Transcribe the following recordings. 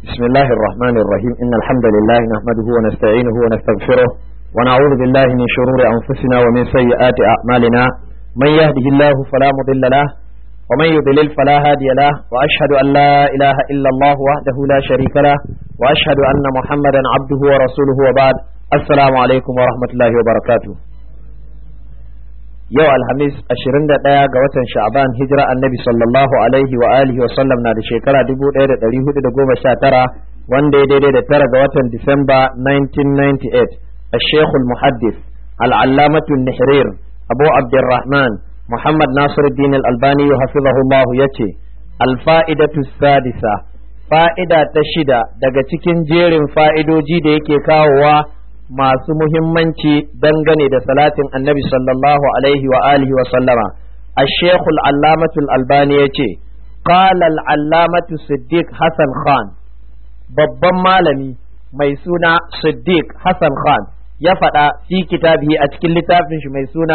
بسم الله الرحمن الرحيم إن الحمد لله نحمده ونستعينه ونستغفره ونعوذ بالله من شرور أنفسنا ومن سيئات أعمالنا من يهده الله فلا مضل له ومن يضلل فلا هادي له وأشهد أن لا إله إلا الله وحده لا شريك له وأشهد أن محمدا عبده ورسوله وبعد السلام عليكم ورحمة الله وبركاته yau alhamis 21 ga watan sha'ban hijira annabi sallallahu alaihi wa alihi wa sallam na da shekara 1419 wanda ya daidai da tara ga watan disamba 1998 الشيخ المحدث العلامة النحرير أبو عبد الرحمن محمد ناصر الدين الألباني حفظه الله يتي الفائدة السادسة فائدة تشدة daga cikin jerin fa'idoji da yake kawowa masu muhimmanci dangane da salatin annabi sallallahu alaihi wa alihi wa sallama الشيخ العلامة الألباني يتي قال العلامة صديق حسن خان babban malami mai suna Siddiq Hassan Khan ya faɗa fi kitabihi a cikin littafin shi mai suna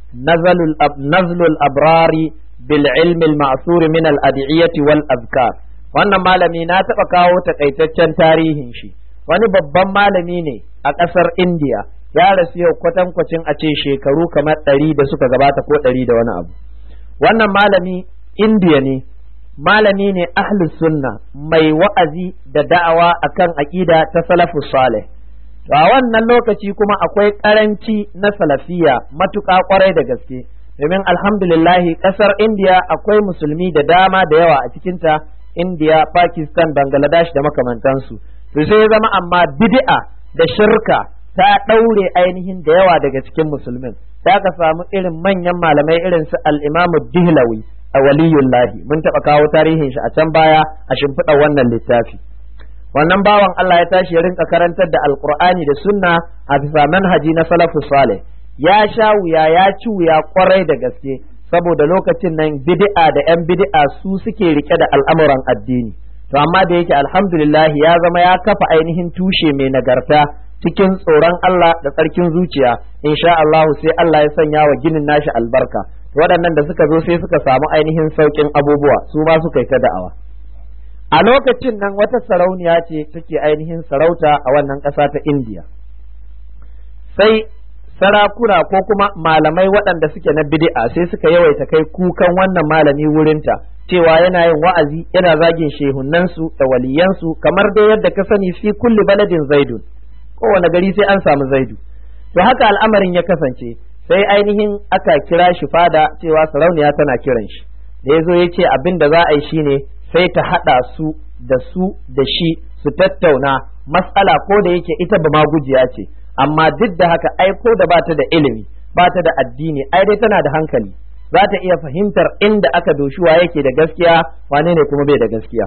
Nazlul Abrari bil ilmi al-ma'sur min al-ad'iyati wal azkar wannan malami na taɓa kawo takaitaccen tarihin shi wani babban malami ne a ƙasar India ya rasu yau kwatankwacin a ce shekaru kamar ɗari da suka gabata ko ɗari da wani abu wannan malami India ne malami ne ahlus sunna mai wa'azi da da'awa akan aƙida ta salafus salih to a wannan lokaci kuma akwai ƙaranci na salafiya matuƙa ƙwarai da gaske domin alhamdulillahi ƙasar India akwai musulmi da dama da yawa a cikinta India Pakistan Bangladesh da makamantansu to sai ya zama amma bid'a da shirka ta ɗaure ainihin da yawa daga cikin musulmin ta ka samu irin manyan malamai irin su al-Imam Dihlawi a waliyullahi mun taɓa kawo tarihin shi a can baya a shimfiɗa wannan littafi wannan bawan Allah ya tashi ya rinka karantar da alqur'ani da sunna a bisa manhaji na salafus salih ya sha wuya ya ci wuya kwarai da gaske saboda lokacin nan bid'a da yan bid'a su suke rike da al'amuran addini to amma da yake alhamdulillah ya zama ya kafa ainihin tushe mai nagarta cikin tsoron Allah da tsarkin zuciya insha Allah sai Allah ya sanya wa ginin nashi albarka waɗannan da suka zo sai suka samu ainihin sauƙin abubuwa su ma suka yi ta da'awa a lokacin nan wata sarauniya ce take ainihin sarauta a wannan ƙasa ta indiya sai sarakuna ko kuma malamai waɗanda suke na bid'a sai suka yawaita kai kukan wannan malami wurinta cewa yana yin wa'azi yana zagin shehunansu da waliyansu kamar dai yadda ka sani fi kulli baladin zaidun kowane gari sai an samu zaidu to haka al'amarin ya kasance sai ainihin aka kira shi fada cewa sarauniya tana kiran shi da ya zo ya ce abin da za a yi shine sai ta haɗa su da su da shi su tattauna matsala ko da yake ita ba ma gujiya ce amma duk da haka ai ko da bata da ilimi bata da addini ai dai tana da hankali za ta iya fahimtar inda aka doshi wa yake da gaskiya wane ne kuma bai da gaskiya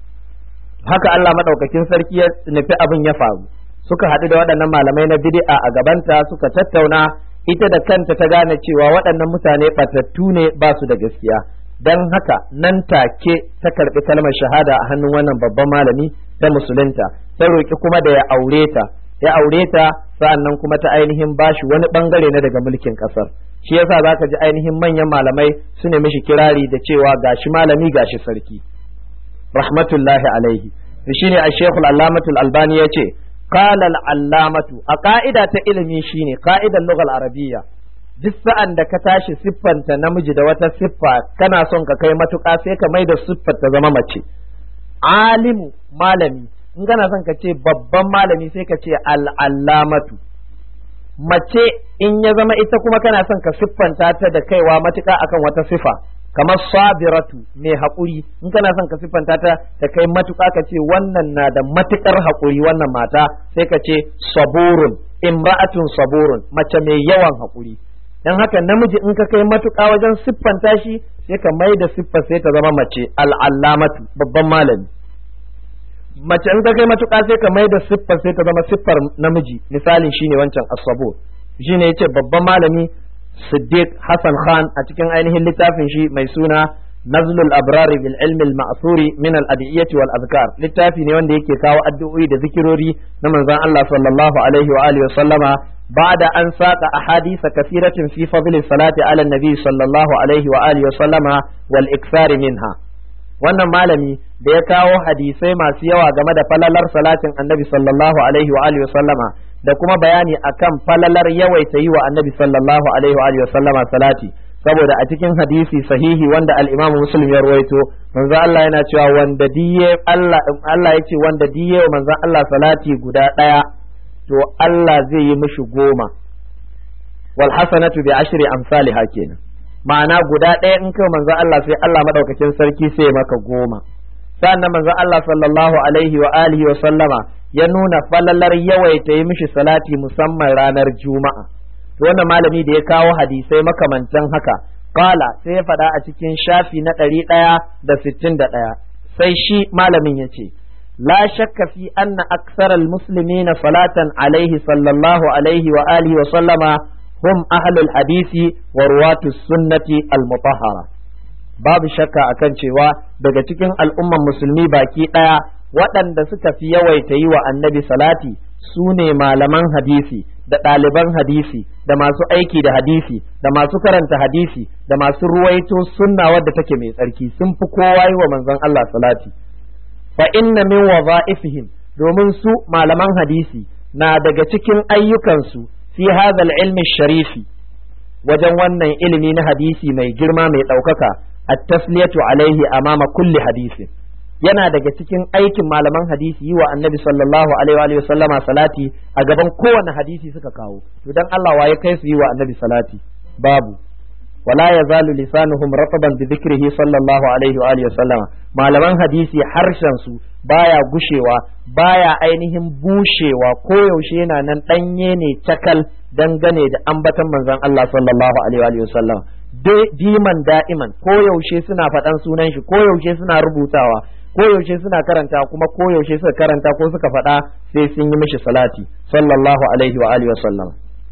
haka Allah madaukakin sarki ya nufi abin ya faru suka haɗu da waɗannan malamai na bid'a a gabanta suka tattauna ita da kanta ta gane cewa waɗannan mutane ɓatattu ne ba su da gaskiya don haka nan take ta karɓi kalmar shahada a hannun wannan babban malami ta musulunta ta roƙi kuma da ya aure ta ya aure ta sa'annan kuma ta ainihin bashi wani bangare na daga mulkin ƙasar shi yasa zaka ji ainihin manyan malamai su ne mishi kirari da cewa gashi malami gashi sarki rahmatullahi alaihi shine a shekul allamatul albani ya ce قال العلامة أقائدة ilimi shine قائدة اللغة العربية duk sa'an da ka tashi siffanta namiji da wata siffa kana son ka kai matuƙa sai ka mai da siffar ta zama mace alimu malami in kana son ka ce babban malami sai ka ce al'allamatu mace in ya zama ita kuma kana son ka siffanta ta da kaiwa matuƙa akan wata siffa kamar sabiratu mai haƙuri in kana son ka siffanta ta ta kai matuƙa ka ce wannan na da matuƙar haƙuri wannan mata sai ka ce saburun imra'atun saburun mace mai yawan haƙuri dan haka namiji in ka kai matuƙa wajen siffanta shi sai ka mai da siffar sai ta zama mace al'allamatu babban malami mace in ka kai matuƙa sai ka mai da siffar sai ta zama siffar namiji misalin shine wancan asabur shine yace babban malami Siddiq Hassan Khan a cikin ainihin littafin shi mai suna Nazlul Abrari bil ilmi al ma'thuri min al adiyyati wal azkar littafi ne wanda yake kawo addu'o'i da zikirori na manzon Allah sallallahu alaihi wa alihi wa sallama ba'da an saqa ahadith kathiratin fi fadli salati ala nabi sallallahu alaihi wa alihi wa sallama wal ikthar minha wannan malami da ya kawo hadisai masu yawa game da falalar salatin annabi sallallahu alaihi wa alihi sallama da kuma bayani akan falalar yawaita yi wa annabi sallallahu alaihi wa alihi sallama salati saboda a cikin hadisi sahihi wanda al-Imam Muslim ya rawaito manzo Allah yana cewa wanda diye Allah Allah yace wanda diye wa manzo Allah salati guda daya to Allah zai yi mishi goma wal hasanatu bi ashri amsalha kenan ma'ana guda ɗaya in kai manzo Allah sai Allah madaukakin sarki sai maka goma sannan manzo Allah sallallahu alaihi wa alihi wa sallama ya nuna falalar yawaita yi mishi salati musamman ranar juma'a to wannan malami da ya kawo hadisai makamantan haka qala sai ya faɗa a cikin shafi na ɗari ɗaya da sittin da ɗaya sai shi malamin ya ce la shakka fi anna aksaral muslimina salatan alaihi sallallahu alaihi wa alihi wa sallama hum ahlul hadisi wa ruwatus sunnati al-mutahhara babu shakka akan cewa daga cikin al'umman musulmi baki ɗaya waɗanda suka fi yawaita yi wa annabi salati su ne malaman hadisi da ɗaliban hadisi da masu aiki da hadisi da masu karanta hadisi da masu ruwaito sunna wadda take mai tsarki sun fi kowa yi wa manzon Allah salati fa inna min wadha'ifihim domin su malaman hadisi na daga cikin ayyukansu fi hadha ilmi sharifi wajen wannan ilimi na hadisi mai girma mai ɗaukaka at-tasliyatu alaihi amama kulli hadisin yana daga cikin aikin malaman hadisi yi wa annabi sallallahu alaihi wa sallama salati a gaban kowane hadisi suka kawo to dan Allah waye kai su yi wa annabi salati babu wala yazalu lisanuhum rataban bi dhikrihi sallallahu alaihi wa alihi sallama malaman hadisi harshen su baya gushewa baya ainihin bushewa ko yaushe yana nan danye ne cakal dangane da ambatan manzon Allah sallallahu alaihi wa sallama diman da'iman ko yaushe suna faɗan sunan shi ko yaushe suna rubutawa koyaushe suna karanta kuma koyaushe suka karanta ko suka faɗa sai sun yi mishi salati sallallahu alaihi wa alihi wa sallam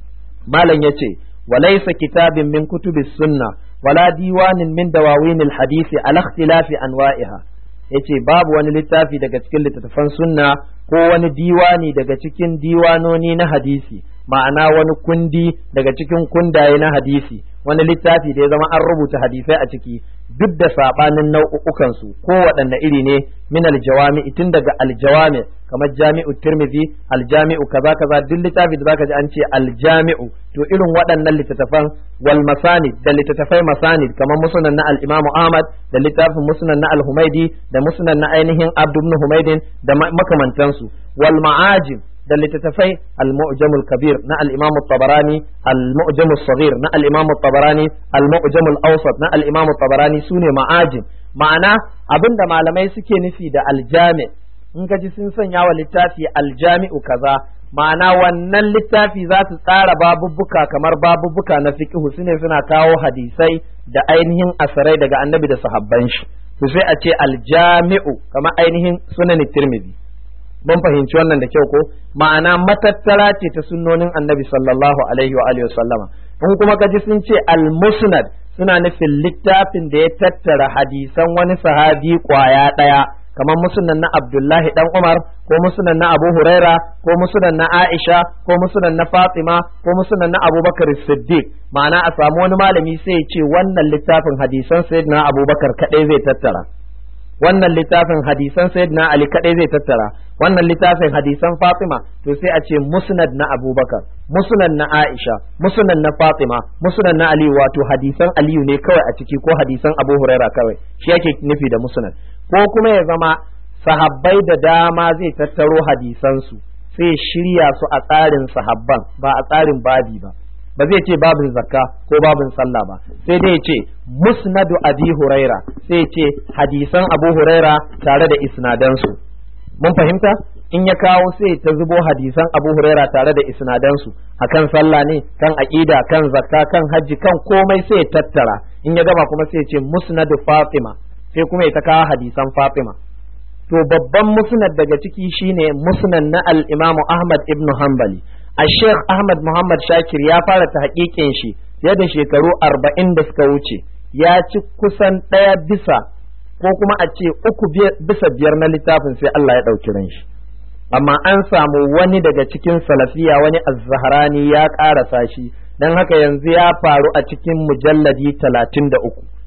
malam yace walaysa kitabin min kutubis sunna wala diwanin min dawawinil hadisi ala ikhtilafi anwa'iha yace babu wani littafi daga cikin littattafan sunna ko wani diwani daga cikin diwanoni na hadisi ma'ana wani kundi daga cikin kundaye na hadisi wani littafi da ya zama an rubuta hadisai a ciki duk da sabanin nau'ukan su ko waɗanne iri ne min aljawami tun daga aljawami kamar jami'u tirmidhi aljami'u kaza kaza duk littafi da zaka ji an ce aljami'u to irin waɗannan littattafan wal masanid da littattafai masanid kamar musnad na al-imam Ahmad da littafin musnad na al-Humaidi da musnad na ainihin Abd ibn Humaidin da makamantansu wal ma'ajim da littattafai al-mu'jam al-kabir na al-imam tabarani al-mu'jam al-saghir na al-imam tabarani al-mu'jam al-awsat na al-imam tabarani sune ma'ajim ma'ana abinda malamai suke nufi da aljami in ka ji sun sanya wa littafi aljami'u kaza ma'ana wannan littafi za su tsara babubbuka kamar babubbuka na fiqhu sune suna kawo hadisai da ainihin asarai daga annabi da sahabban shi to sai a ce aljami'u kamar ainihin sunan tirmidhi mun fahimci wannan da kyau ko ma'ana matattara ce ta sunnonin annabi sallallahu alaihi wa alihi wasallama in kuma kaji sun ce al-musnad suna nufin littafin da ya tattara hadisan wani sahabi kwaya daya kamar musnad na Abdullahi dan Umar ko musnad na Abu Huraira ko musnad na Aisha ko musnad na Fatima ko musnad na Abubakar Siddiq ma'ana a samu wani malami sai ya ce wannan littafin hadisan sayyidina Abubakar kadai zai tattara wannan littafin hadisan sayyidina Ali kadai zai tattara wannan littafin hadisan Fatima to sai a ce musnad na Abubakar musnad na Aisha musnad na Fatima musnad na Ali wato hadisan Aliyu ne kawai a ciki ko hadisan Abu Huraira kawai shi yake nufi da musnad ko kuma ya zama sahabbai da dama zai tattaro hadisansu sai shirya su a tsarin sahabban ba a tsarin babi ba ba zai ce babin zakka ko babin sallah ba sai dai ce musnadu abi huraira sai ce hadisan abu huraira tare da isnadansu mun fahimta in ya kawo sai ta zubo hadisan abu huraira tare da isnadansu akan sallah ne kan aqida kan zakka kan hajji kan komai sai tattara in ya gama kuma sai ce musnadu fatima sai kuma ya ta kawo hadisan fatima to babban musnad daga ciki shine musnad na al-imam ahmad ibn hanbali a sheikh ahmad muhammad shakir ya fara ta hakikin shi fiye da shekaru arba'in da suka wuce ya ci kusan ɗaya bisa ko kuma a ce uku bisa biyar na littafin sai Allah ya ɗauki ran shi amma an samu wani daga cikin salafiya wani azzaharani ya ƙarasa shi don haka yanzu ya faru a cikin mujalladi talatin da uku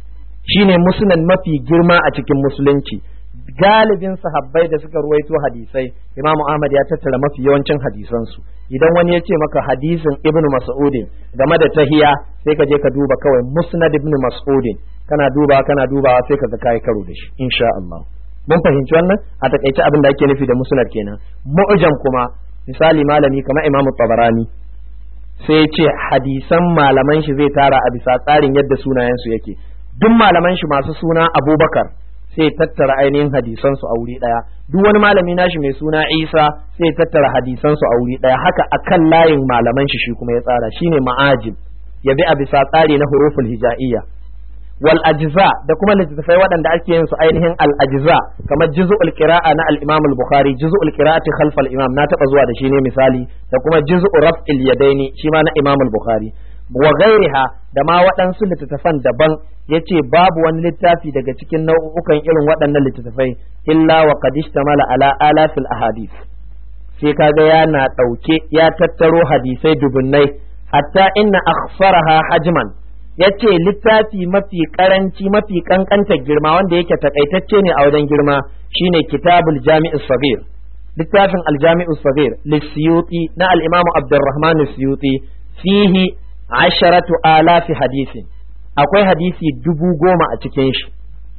shine musnad mafi girma a cikin musulunci galibin sahabbai da suka ruwaito hadisai Imam Ahmad ya tattara mafi yawancin hadisansu idan wani ya ce maka hadisin Ibn Mas'udin game da tahiya sai ka je ka duba kawai Musnad Ibn Mas'udin kana duba kana dubawa sai ka ga kai karo da shi insha Allah mun fahimci wannan a takaice abin da ake nufi da musnad kenan mu'jam kuma misali malami kamar Imam Tabarani sai ya ce hadisan malaman shi zai tara a bisa tsarin yadda sunayensu yake duk malaman shi masu suna Abubakar sai tattara ainihin hadisansu a wuri ɗaya duk wani malami nashi mai suna isa sai tattara hadisansu a wuri ɗaya haka akan layin malaman shi shi kuma ya tsara shine ma'ajib ya bi a bisa tsari na huruful hija'iyya wal ajza da kuma littattafai waɗanda ake yin su ainihin al ajza kamar juz'ul qira'a na al imam al bukhari juz'ul qira'ati khalf al imam na taba zuwa da shi ne misali da kuma juz'u raf'il yadaini shi ma na imam al bukhari wa gairiha da ma waɗansu littattafan daban ya ce babu wani littafi daga cikin nau'ukan irin waɗannan littattafai illa wa qad ishtamala ala alafil ahadith sai kaga yana ɗauke ya tattaro hadisai dubunnai hatta inna akhsaraha hajman yace littafi mafi karanci mafi kankantar girma wanda yake takaitacce ne a wajen girma shine kitabul jami'us sagir littafin aljami'us sagir lisiyuti na al-imamu abdurrahman siyuti fihi asharatu alafi hadisin akwai hadisi dubu goma a cikin shi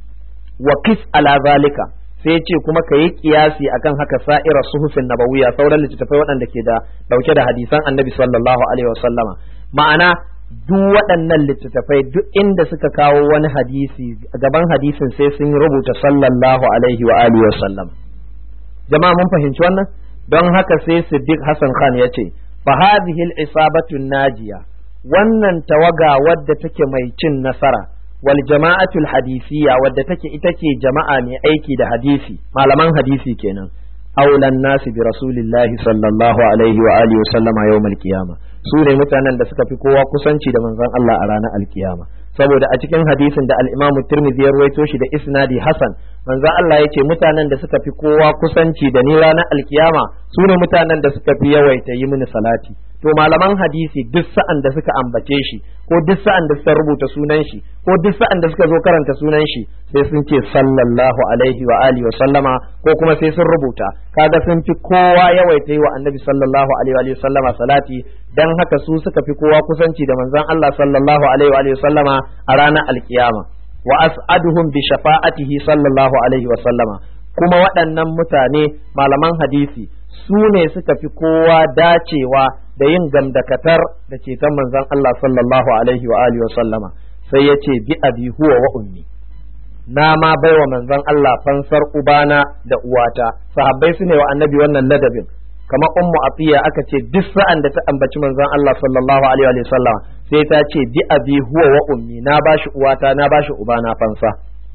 wa kis ala zalika sai ce kuma ka yi kiyasi akan haka sa'ira suhufin nabawiya sauran littattafai waɗanda ke da ɗauke da hadisan annabi sallallahu alaihi wasallama ma'ana duk waɗannan littattafai duk inda suka kawo wani hadisi gaban hadisin sai sun rubuta sallallahu alaihi wa alihi wasallam jama'a mun fahimci wannan don haka sai siddiq hasan khan ya ce fa hadhihi al-isabatu najiya wannan tawaga wadda take mai cin nasara wal jama'atul hadisiya wadda take ita ce jama'a mai aiki da hadisi malaman hadisi kenan aulan nasi bi rasulillahi sallallahu alaihi wa alihi wa sallama yawmal qiyama su ne mutanen da suka fi kowa kusanci da manzon Allah a ranar alkiyama saboda a cikin hadisin da al-Imam Tirmidhi ya ruwaito shi da isnadi Hasan manzon Allah yace mutanen da suka fi kowa kusanci da ni ranar alkiyama su ne mutanen da suka fi yawaita yi mini salati to malaman hadisi duk sa'an da suka ambace shi ko duk sa'an da suka rubuta sunan shi ko duk sa'an da suka zo karanta sunan shi sai sun ce sallallahu alaihi wa alihi wa sallama ko kuma sai sun rubuta kaga sun fi kowa yawaita yi wa annabi sallallahu alaihi wa sallama salati dan haka su suka fi kowa kusanci da manzon Allah sallallahu alaihi wa sallama a ranar alkiyama wa as'aduhum bi shafa'atihi sallallahu alaihi wa sallama kuma waɗannan mutane malaman hadisi su ne suka fi kowa dacewa da yin gamdakatar da ceton manzon Allah sallallahu alaihi wa alihi wa sallama sai ya ce bi abi huwa wa ummi na ma baiwa manzon Allah fansar ubana da uwata sahabbai su ne wa annabi wannan ladabin kamar ummu atiya aka ce duk sa'an da ta ambaci manzon Allah sallallahu alaihi wa sallama sai ta ce bi abi huwa wa ummi na bashi uwata na bashi ubana fansa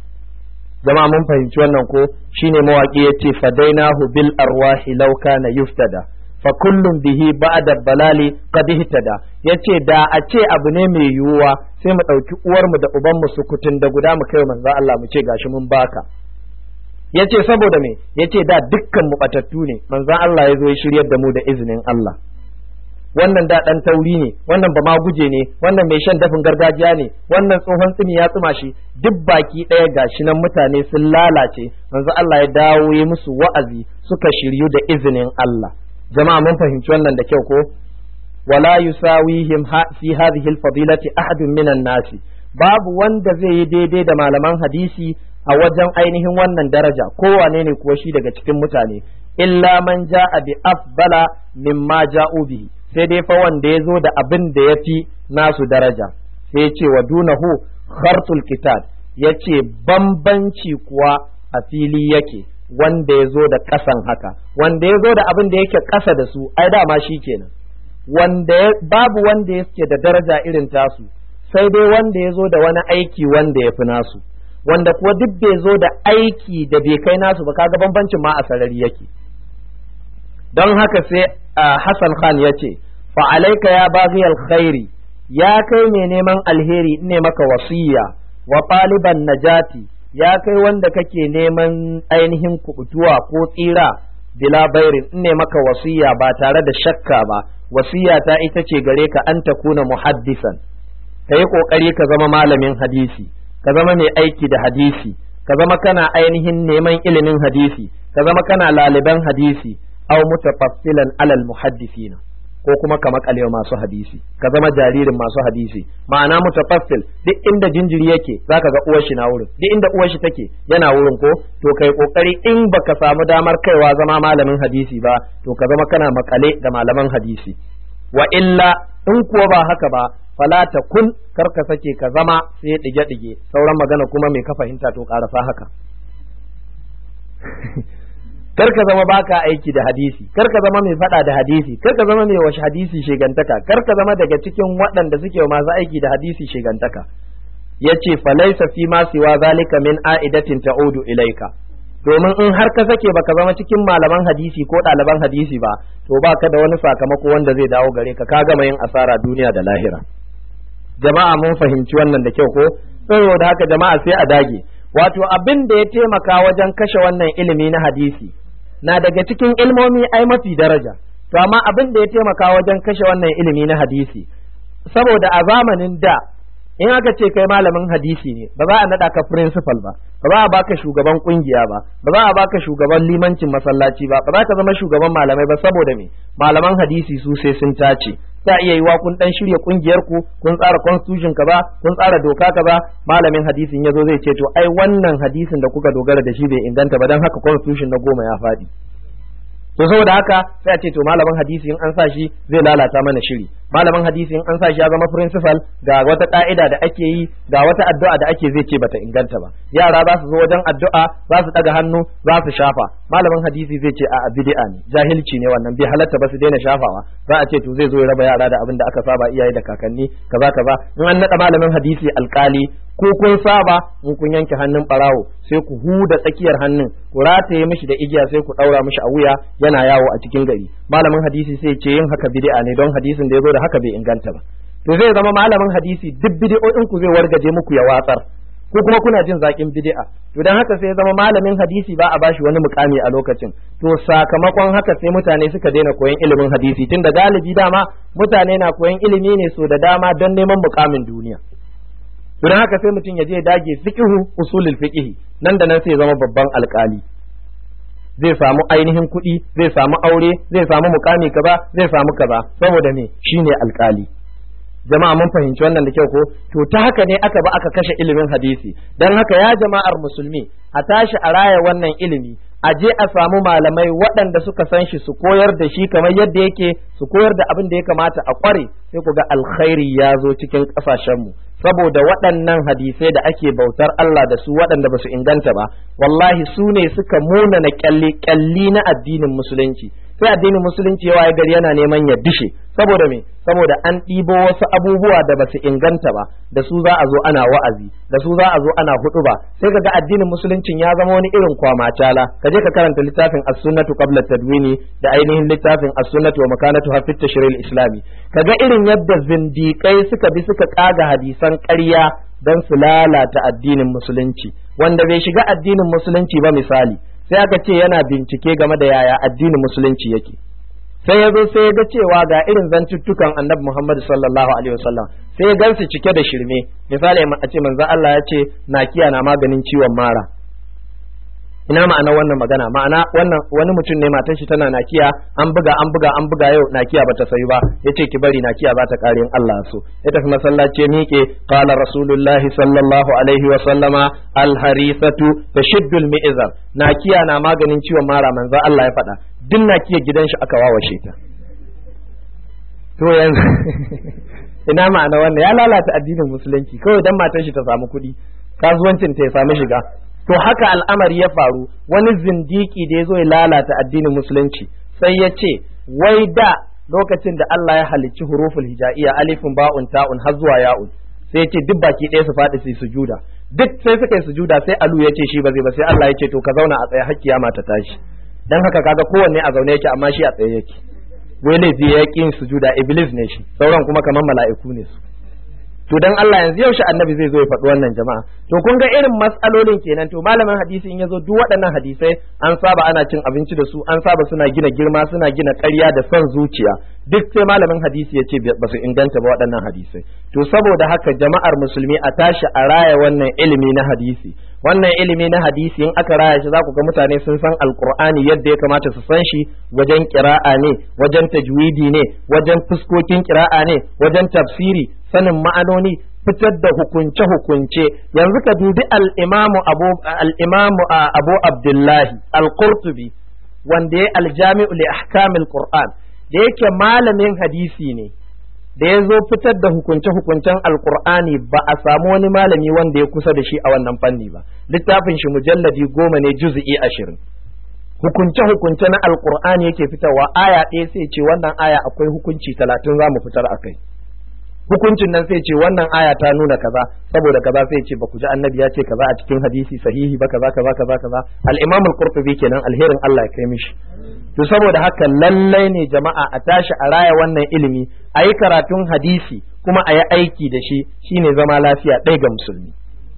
jama'a mun fahimci wannan ko shine mawaki yace fadainahu bil arwahi law kana yuftada fa kullum bihi ba'da balali qad ihtada yace da a ce abu ne mai yiwuwa sai mu dauki uwar mu da uban mu sukutun da guda mu kai manzo Allah mu ce gashi mun baka yace saboda me yace da dukkan mu batattu ne manzo Allah ya zo ya shiryar da mu da izinin Allah wannan da dan tauri ne wannan ba ma guje ne wannan mai shan dafin gargajiya ne wannan tsohon tsini ya tsuma shi duk baki ɗaya gashi nan mutane sun lalace manzo Allah ya dawo ya musu wa'azi suka shiryu da izinin Allah jama'a mun fahimci wannan da kyau ko wala yusawihim fi hadhihi al-fadilati ahadun minan nasi babu wanda zai yi daidai da malaman hadisi a wajen ainihin wannan daraja kowane ne kuwa shi daga cikin mutane illa man ja'a bi afdala mimma ja'u bihi sai dai fa wanda ya zo da abin da ya fi nasu daraja sai ya ce wa dunahu khartul kitab ya ce bambanci kuwa a fili yake wanda ya zo da ƙasan haka wanda ya zo da abin da yake ƙasa da su ai dama shi kenan wanda babu wanda yake da daraja irin tasu sai dai wanda ya zo da wani aiki wanda ya fi nasu wanda kuwa duk bai zo da aiki da bai kai nasu ba kaga bambancin ma a sarari yake don haka sai Hassan Khan ya ce fa'alaika ya baghi alkhairi ya kai mai neman alheri ne maka wasiya wa ɗaliban najati ya kai wanda kake neman ainihin kubutuwa ko tsira bila bairin ne maka wasiya ba tare da shakka ba wasiya ta ita ce gare ka an ta kuna muhaddisan ka yi ƙoƙari ka zama malamin hadisi ka zama mai aiki da hadisi ka zama kana ainihin neman ilimin hadisi ka zama kana laliban hadisi aw mutafassilan alal muhaddisina ko kuma ka makale masu hadisi ka zama jaririn masu hadisi ma'ana mutafassil duk inda jinjiri yake zaka ga uwar shi na wurin duk inda uwar shi take yana wurin ko to kai kokari in baka samu damar kaiwa zama malamin hadisi ba to ka zama kana makale da malaman hadisi wa illa in kuwa ba haka ba fala ta kun karka sake ka zama sai dige dige sauran magana kuma me ka fahimta to karasa haka kar ka zama baka aiki da hadisi kar ka zama mai fada da hadisi kar ka zama mai washe hadisi shegantaka kar ka zama daga cikin waɗanda suke masu aiki da hadisi shegantaka yace falaisa fi ma siwa zalika min a'idatin ta'udu ilaika domin in har ka sake baka zama cikin malaman hadisi ko ɗaliban hadisi ba to baka da wani sakamako wanda zai dawo gare ka ka gama yin asara duniya da lahira jama'a mun fahimci wannan da kyau ko saboda haka jama'a sai a dage wato abin da ya taimaka wajen kashe wannan ilimi na hadisi na daga cikin ilmomi ai mafi daraja to amma abin da ya taimaka wajen kashe wannan ilimi na hadisi saboda a zamanin da in aka ce kai malamin hadisi ne ba za a naɗa ka principal ba ba za a baka shugaban kungiya ba ba za a baka shugaban limancin masallaci ba ba za ka zama shugaban malamai ba saboda me malaman hadisi su sai sun tace ta iya yiwa kun dan shirya kungiyar ku kun tsara constitution kaza kun tsara doka kaza malamin hadisin yazo zai ce to ai wannan hadisin da kuka dogara da shi bai inganta ba dan haka constitution na goma ya faɗi to saboda haka sai a ce to malamin hadisi in an sa shi zai lalata mana shiri malamin hadisi in an sa shi ya zama principal ga wata ka'ida da ake yi ga wata addu'a da ake zai ce bata inganta ba yara za su zo wajen addu'a za su daga hannu za su shafa malamin hadisi zai ce a bid'a ne jahilci ne wannan bai halatta ba su daina shafawa za a ce to zai zo ya raba yara da abin da aka saba iyaye da kakanni kaza kaza in an nada malamin hadisi alkali ko kun saba in kun yanke hannun barawo sai ku huda tsakiyar hannun ku rataye mishi da igiya sai ku daura mishi a wuya yana yawo a cikin gari malamin hadisi sai ce yin haka bid'a ne don hadisin da yazo da haka bai inganta ba to zai zama malamin hadisi duk bid'o'in ku zai wargaje muku ya watsar ko kuma kuna jin zakin bid'a to dan haka sai zama malamin hadisi ba a bashi wani mukami a lokacin to sakamakon haka sai mutane suka daina koyon ilimin hadisi tunda galibi dama mutane na koyon ilimi ne so da dama don neman mukamin duniya don haka sai mutum ya je ya dage fiqhu usulul fiqhi nan da nan sai ya zama babban alkali zai samu ainihin kuɗi zai samu aure zai samu mukami kaza zai samu kaza saboda me shine alkali jama'a mun fahimci wannan da kyau ko to ta haka ne aka ba aka kashe ilimin hadisi dan haka ya jama'ar musulmi a tashi a raya wannan ilimi a je a samu malamai waɗanda suka san shi su koyar da shi kamar yadda yake su koyar da abin da ya kamata a kware sai ku ga alkhairi ya zo cikin ƙasashenmu saboda waɗannan hadisai da ake bautar Allah da su waɗanda ba su inganta ba wallahi su ne suka munana kyalli na addinin musulunci sai addinin musulunci yawa ya gari yana neman ya dishe saboda me saboda an ɗibo wasu abubuwa da ba su inganta ba da su za a zo ana wa'azi da su za a zo ana hudu ba sai kaga addinin musuluncin ya zama wani irin kwamacala ka je ka karanta littafin as-sunnatu qabla tadwini da ainihin littafin as-sunnatu wa makanatu fi tashril islami kaga irin yadda zindiƙai suka bi suka kaga hadisan ƙarya don su lalata addinin musulunci wanda bai shiga addinin musulunci ba misali sai aka ce yana bincike game da yaya addinin musulunci yake sai ya zo sai ya ga cewa ga irin zantuttukan annabi Muhammad sallallahu alaihi wasallam sai ya gansu cike da shirme misali a ce manzo Allah ya ce nakiya na maganin ciwon mara ina ma'ana wannan magana ma'ana wannan wani mutum ne matan shi tana nakiya an buga an buga an buga yau nakiya bata sayu ba yace ki bari nakiya za ta kare in Allah so ya tafi masallaci miƙe qala rasulullahi sallallahu alaihi wa sallama al harithatu tashiddu al mi'zar nakiya na maganin ciwon mara manzo Allah ya faɗa duk nakiya gidan shi aka wawashe ta to yanzu ina ma'ana wannan ya lalata addinin musulunci kawai dan matan shi ta samu kuɗi kasuwancin ta ya samu shiga to haka al'amari ya faru wani zindiki da ya zo ya lalata addinin musulunci sai ya ce wai da lokacin da Allah ya halicci huruful hijaiya alifin ba'un ta'un har zuwa ya'un sai ya ce duk baki ɗaya su faɗi su sujuda duk sai suka yi sujuda sai alu ya ce shi ba zai ba sai Allah ya ce to ka zauna a tsaye har kiyama ta tashi dan haka kaga kowanne a zaune yake amma shi a tsaye yake wai laifi ya ƙin sujuda iblis ne shi sauran kuma kamar mala'iku ne su to dan Allah yanzu yaushe annabi zai zo ya faɗi wannan jama'a to kun ga irin matsalolin kenan to malamin hadisi in yazo duk waɗannan hadisai an saba ana cin abinci da su an saba suna gina girma suna gina ƙarya da son zuciya duk sai malamin hadisi ya ce ba su inganta ba waɗannan hadisai to saboda haka jama'ar musulmi a tashi a raya wannan ilimi na hadisi wannan ilimi na hadisi in aka raya shi za ku ga mutane sun san alkur'ani yadda ya kamata su san shi wajen kira'a ne wajen tajwidi ne wajen fuskokin kira'a ne wajen tafsiri sanin ma'anoni fitar da hukunce hukunce yanzu ka dubi al-imamu abu al-imamu abu abdullahi al-qurtubi wanda ya aljami'u li ahkamil qur'an da yake malamin hadisi ne da ya zo fitar da hukunce-hukuncen alkur'ani ba a samu wani malami wanda ya kusa da shi a wannan fanni ba littafin shi mujalladi goma ne juzu'i ashirin hukunce-hukunce na alkur'ani yake fitarwa aya ɗaya sai ce wannan aya akwai hukunci talatin za mu fitar a kai hukuncin nan sai ce wannan aya ta nuna kaza saboda kaza sai ce ba ku ji annabi ya ce kaza a cikin hadisi sahihi ba kaza kaza kaza kaza al-imam al-qurtubi kenan alherin Allah ya kai mishi to saboda haka lallai ne jama'a a tashi a raya wannan ilimi a yi karatun hadisi kuma a yi aiki da shi shine zama lafiya ɗaya ga musulmi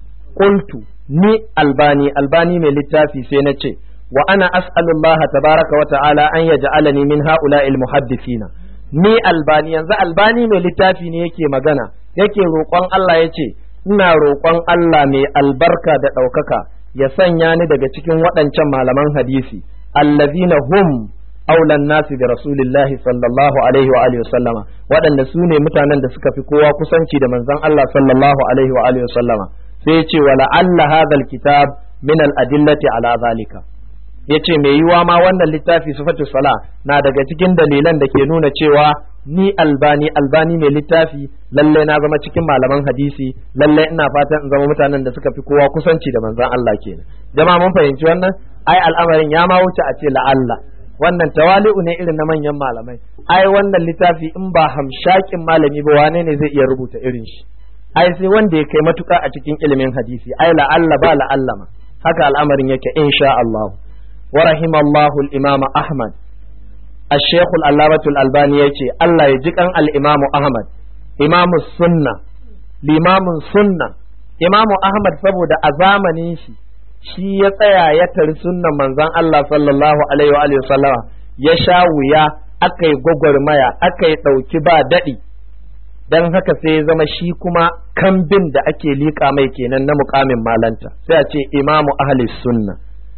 qultu ni albani albani mai littafi sai na ce wa ana as'alullah tabaraka wa ta'ala an yaj'alani min ha'ula'il muhaddithina ni albani yanzu albani mai littafi ne yake magana yake roƙon Allah ya ce ina roƙon Allah mai albarka da ɗaukaka ya sanya ni daga cikin waɗancan malaman hadisi allazina hum aulan nasi da rasulillahi sallallahu alaihi wa alihi sallama waɗanda su ne mutanen da suka fi kowa kusanci da manzon Allah sallallahu alaihi wa alihi sallama sai ya ce wa la'alla hadhal kitab min al adillati ala zalika ya ce mai yiwa ma wannan littafi sifatu sala na daga cikin dalilan da ke nuna cewa ni albani albani mai littafi lalle na zama cikin malaman hadisi lalle ina fatan in zama mutanen da suka fi kowa kusanci da manzon Allah kenan jama'a mun fahimci wannan ai al'amarin ya ma wuce a ce la'alla wannan tawali'u ne irin na manyan malamai ai wannan littafi in ba hamshakin malami ba wane ne zai iya rubuta irin shi ai sai wanda ya kai matuka a cikin ilimin hadisi ai la'alla ba la'alla ma haka al'amarin yake insha Allah ورحم الله الإمام أحمد الشيخ العلامة الألباني يجي الله يجيكن الإمام أحمد إمام السنة الإمام السنة إمام أحمد saboda a zamanin shi shi ya tsaya ya tari sunnan manzon Allah sallallahu alaihi wa sallama ya sha wuya aka yi gwagwarmaya aka yi ɗauki ba daɗi don haka sai ya zama shi kuma kambin da ake liƙa mai kenan na mukamin malanta sai a ce imamu ahli sunna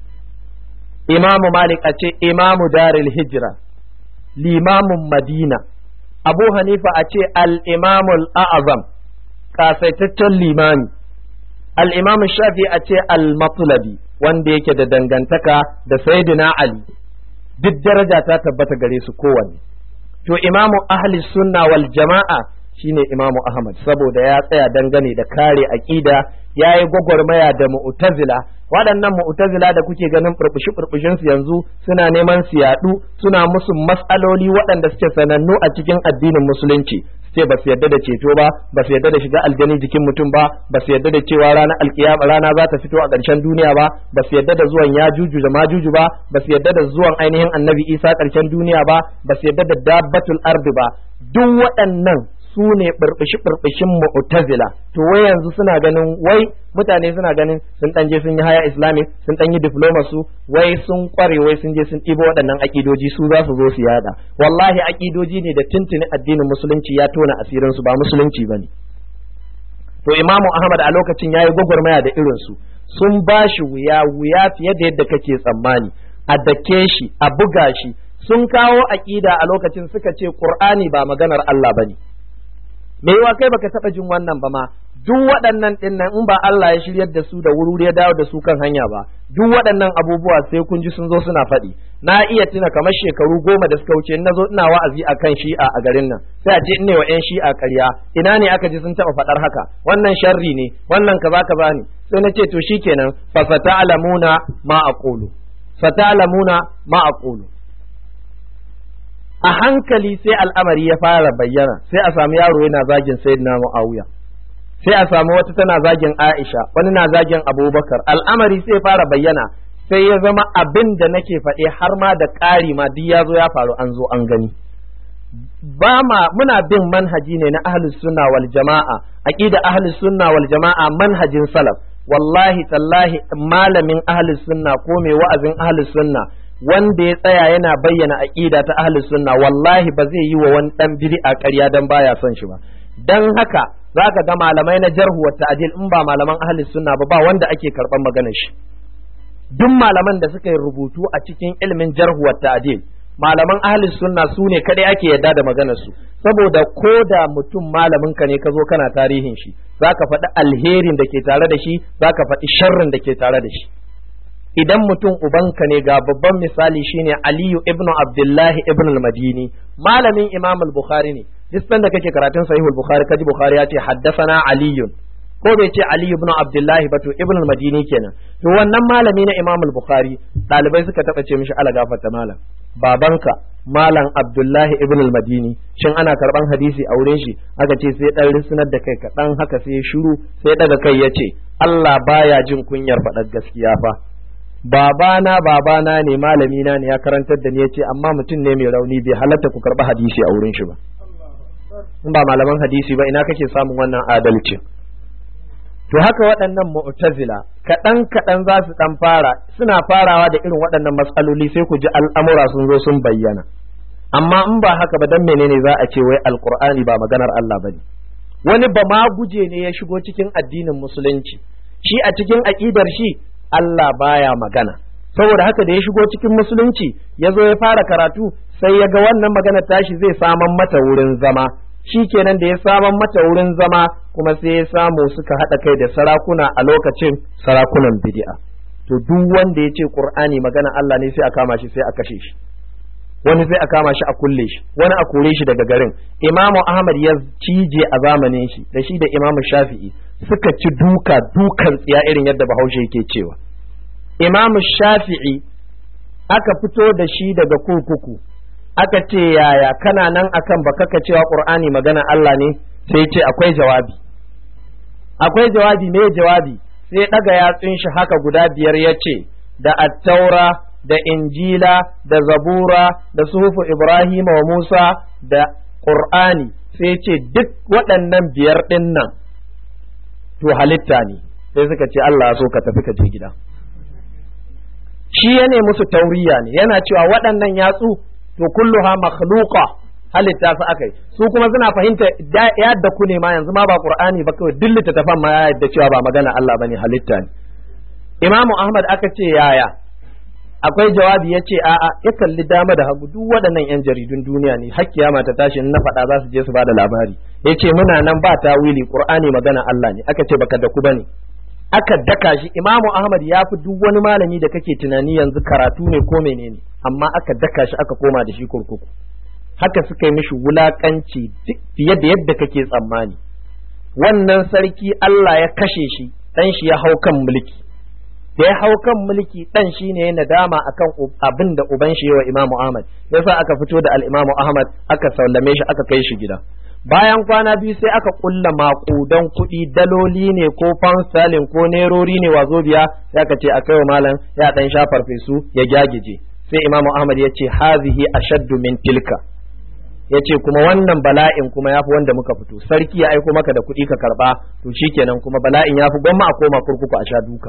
imamu malik a ce imamu daril hijira limamun madina abu hanifa a ce al-imamul a'azam kasaitaccen limami al-imamu shafi a ce al-matulabi wanda yake da dangantaka da sayyidina ali duk daraja ta tabbata gare su kowanne to imamu ahli sunna wal jama'a shine imamu ahmad saboda ya tsaya dangane da kare aqida yayi gwagwarmaya da mu'tazila waɗannan mu'tazila da kuke ganin furfushi furfushin su yanzu suna neman su yaɗu suna musu mas'aloli waɗanda suke sanannu a cikin addinin musulunci ce ba su yarda da ceto ba ba su yarda da shiga aljani jikin mutum ba ba su yarda da cewa ranar alkiyama rana za ta fito a ƙarshen duniya ba ba su yarda da zuwan ya juju da majuju ba ba su yarda da zuwan ainihin annabi isa ƙarshen duniya ba ba su yarda da dabbatul ardi ba duk waɗannan su ne burbushi burbushin mu'tazila to wai yanzu suna ganin wai mutane suna ganin sun dan je sun yi haya islamic sun dan yi diploma su wai sun kware wai sun je sun ɗibo waɗannan akidoji su za su zo su yada wallahi akidoji ne da tuntuni addinin musulunci ya tona asirin su ba musulunci bane to imamu ahmad a lokacin yayi gwagwarmaya da irin su sun ba shi wuya wuya fiye da yadda kake tsammani a dake shi a buga shi sun kawo aƙida a lokacin suka ce qur'ani ba maganar Allah bane me yiwa kai baka taba jin wannan ba ma duk waɗannan dinnan in ba Allah ya shiryar da su da wuri ya dawo da su kan hanya ba duk waɗannan abubuwa sai kun ji sun zo suna faɗi na iya tuna kamar shekaru goma da suka wuce na zo ina wa'azi akan shi'a a garin nan sai a ce in ne wa 'yan shi'a ƙarya ina ne aka ji sun taɓa faɗar haka wannan sharri ne wannan kaza kaza ne sai na ce to shikenan fa fata'lamuna ma aqulu fata'lamuna ma aqulu a hankali sai al'amari ya fara bayyana sai a samu yaro yana zagin sayyidina Muawiya sai a samu wata tana zagin Aisha wani na zagin Abubakar al'amari sai fara bayyana sai ya zama abin da nake faɗe har ma da ƙari ma duk ya zo ya faru an zo an gani ba ma muna bin manhaji ne na ahlus sunna wal jama'a aqida ahlus sunna wal jama'a manhajin salaf wallahi tallahi malamin ahlus sunna ko mai wa'azin ahlus sunna wanda ya tsaya yana bayyana aqida ta ahlus sunna wallahi ba zai yi wa wani dan bid'a ƙarya dan baya son shi ba dan haka zaka ga malamai na jarhu wa ta'dil in ba malaman ahlus sunna ba ba wanda ake karban maganar shi duk malaman da suka yi rubutu a cikin ilimin jarhu wa ta'dil malaman ahli sunna su ne kadai ake yadda da maganar su saboda ko da mutum malamin ka ne ka zo kana tarihin shi zaka faɗi alherin da ke tare da shi zaka faɗi sharrin da ke tare da shi idan mutum ubanka ne ga babban misali shine Aliyu ibnu Abdullahi ibn al-Madini malamin Imam al-Bukhari ne duk da kake karatun Sahih al-Bukhari kaji Bukhari ya ce haddathana Aliyun ko bai ce Ali ibn Abdullahi ba to Ibn al-Madini kenan to wannan malami na Imam al-Bukhari dalibai suka taba ce mishi ala gafarta malam babanka malam Abdullahi ibn al-Madini shin ana karban hadisi a wurin shi aka ce sai dan risnar da kai kaɗan haka sai shiru sai daga kai ya ce Allah baya jin kunyar faɗar gaskiya fa babana babana ne malami na ne ya karantar da ni ya ce amma mutum ne mai rauni bai halatta ku karɓi hadisi a wurin shi ba in ba malaman hadisi ba ina kake samun wannan adalcin to haka waɗannan mu'tazila kaɗan kaɗan za su ɗan fara suna farawa da irin waɗannan matsaloli sai ku ji al'amura sun zo sun bayyana amma in ba haka ba dan menene za a ce wai alqur'ani ba maganar Allah bane wani ba ma guje ne ya shigo cikin addinin musulunci shi a cikin aƙidar shi Allah baya magana saboda haka da ya shigo cikin musulunci ya zo ya fara karatu sai ya ga wannan magana tashi zai saman mata wurin zama shi kenan da ya saman mata wurin zama kuma sai ya samu suka haɗa kai da sarakuna a lokacin sarakunan bid'a to duk wanda ya ce qur'ani magana Allah ne sai a kama shi sai a kashe shi wani sai a kama shi a kulle shi wani a kore shi daga garin imamu ahmad ya cije a zamanin shi da shi da imamu shafi'i suka ci duka dukan tsiya irin yadda bahaushe yake cewa imamu shafi'i aka fito da shi daga kurkuku aka ce yaya kana nan akan baka ka cewa qur'ani magana Allah ne sai ce akwai jawabi akwai jawabi me jawabi sai daga yatsun shi haka guda biyar ya ce da attaura da injila da zabura da suhufu ibrahima wa musa da qur'ani sai ce duk waɗannan biyar ɗin nan to halitta ne sai suka ce Allah so ka tafi ka je gida shi ya ne musu tauriya ne yana cewa waɗannan yatsu to kulluha makhluqa halitta su akai su kuma suna fahimta yadda ku ne ma yanzu ma ba qur'ani ba kawai duk littattafan ma ya yadda cewa ba magana Allah bane halitta ne imamu ahmad aka ce yaya akwai jawabi ya ce a'a ya kalli dama da hagu duk waɗannan yan jaridun duniya ne har kiyama ta tashi na faɗa za su je su bada labari ya ce muna nan ba tawili qur'ani magana Allah ne aka ce baka da ku bane aka daka shi imamu ahmad ya fi duk wani malami da kake tunani yanzu karatu ne ko menene amma aka daka shi aka koma da shi kurkuku haka suka yi mishi wulakanci fiye da yadda kake tsammani wannan sarki Allah ya kashe shi dan shi ya hau kan mulki da ya hau kan mulki dan shi ne nadama akan abin da uban shi yawa imamu ahmad yasa aka fito da al-imamu ahmad aka sallame shi aka kai shi gida bayan kwana biyu sai aka kulla makudan kuɗi daloli ne ko fansalin ko nerori ne wazo biya sai aka ce a kai wa malam ya dan sha farfesu ya gyagije sai imamu ahmad ya ce hazihi ashaddu min tilka ya ce kuma wannan bala'in kuma ya fi wanda muka fito sarki ya aiko maka da kuɗi ka karɓa to shikenan kuma bala'in ya fi gwamma a koma kurkuku a sha duka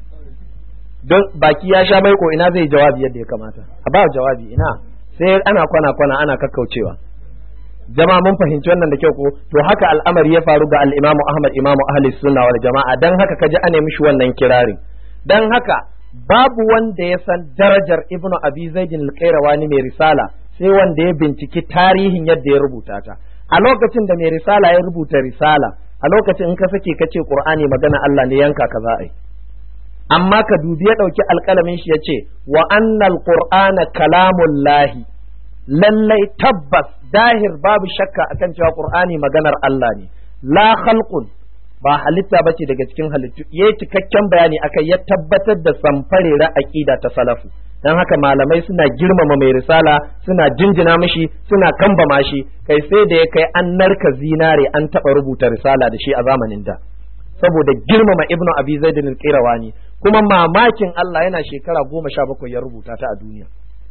don baki ya sha maiko ina zai jawabi yadda ya kamata a ba jawabi ina sai ana kwana kwana ana kakkaucewa jama'a mun fahimci wannan da kyau ko to haka al'amari ya faru ga al-Imam Ahmad Imam Ahli Sunna wal Jama'a dan haka kaji ana mishi wannan kirarin dan haka babu wanda ya san darajar Ibn Abi Zaid al-Qayrawani mai risala sai wanda ya binciki tarihin yadda ya rubuta ta a lokacin da mai risala ya rubuta risala a lokacin in ka sake ka ce Qur'ani magana Allah ne yanka ka za a yi amma ka dubi ya ɗauki alƙalamin shi ya ce wa annal qur'ana kalamullahi lallai tabbas dahir babu shakka akan cewa qur'ani maganar Allah ne la khalqun ba halitta bace daga cikin halittu yayi cikakken bayani akai ya tabbatar da samfarera aqida ta salafu dan haka malamai suna girmama mai risala suna jinjina mishi suna kambama shi kai sai da ya kai an narka zinare an taba rubuta risala da shi a zamanin da saboda girmama ibnu abi zaid al-qirawani kuma mamakin Allah yana shekara goma sha bakwai ya rubuta ta a duniya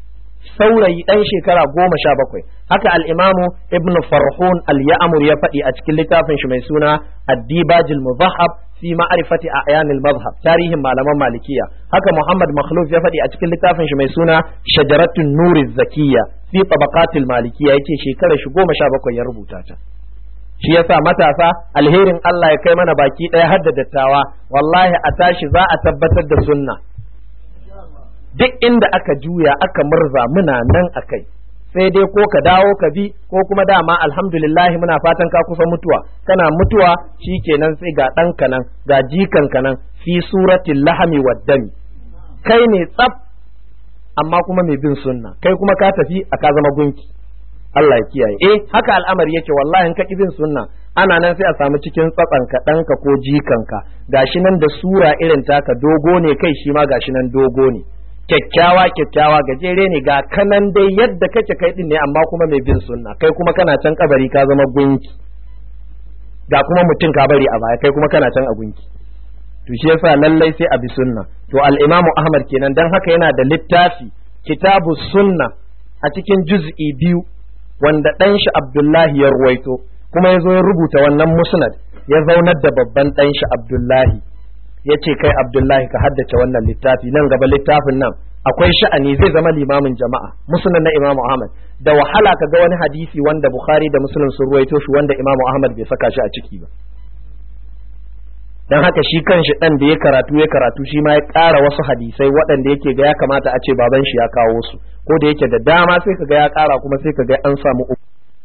saurayi ɗan shekara goma sha bakwai haka al'imamu ibnu farhun al-ya'mur ya faɗi a cikin littafin shi mai suna addibajil muzahab fi ma'rifati a'yanil mazhab tarihin malaman malikiya haka muhammad makhluf ya faɗi a cikin littafin shi mai suna shajaratun nuri zakiya fi tabaqatil malikiya yace shekarar shi goma sha bakwai ya rubuta ta shi yasa matasa alherin Allah ya kai mana baki ɗaya har da dattawa wallahi a tashi za a tabbatar da sunna duk inda aka juya aka murza muna nan akai sai dai ko ka dawo ka bi ko kuma dama alhamdulillah muna fatan ka kusa mutuwa kana mutuwa shikenan sai ga ɗanka nan ga jikanka nan fi suratil lahami waddami kai ne tsaf amma kuma mai bin sunna kai kuma ka tafi a ka zama gunki Allah ya kiyaye eh haka al'amari yake wallahi in ka bin sunna ana nan sai a samu cikin tsatsanka ɗanka ko jikanka gashi nan da sura irin taka dogo ne kai shi ma gashi nan dogo ne kyakkyawa kyakkyawa gajere ne ga kanan dai yadda kake kai din ne amma kuma mai bin sunna kai kuma kana can kabari ka zama gunki ga kuma mutum ka bari a baya kai kuma kana can a gunki to shi yasa lallai sai a bi sunna to al-imamu ahmad kenan dan haka yana da littafi kitabu sunna a cikin juz'i biyu wanda dan shi abdullahi ya ruwaito kuma ya zo ya rubuta wannan musnad ya zaunar da babban dan shi abdullahi ya ce kai abdullahi ka haddace wannan littafi nan gaba littafin nan akwai sha'ani zai zama limamin jama'a musulun na imamu ahmad da wahala ka ga wani hadisi wanda bukhari da musulun sun ruwaito shi wanda imamu ahmad bai saka shi a ciki ba dan haka shi kanshi dan da ya karatu ya karatu shi ma ya ƙara wasu hadisai waɗanda yake ga ya kamata a ce baban shi ya kawo su ko da yake da dama sai ka ga ya ƙara kuma sai ka ga an samu uku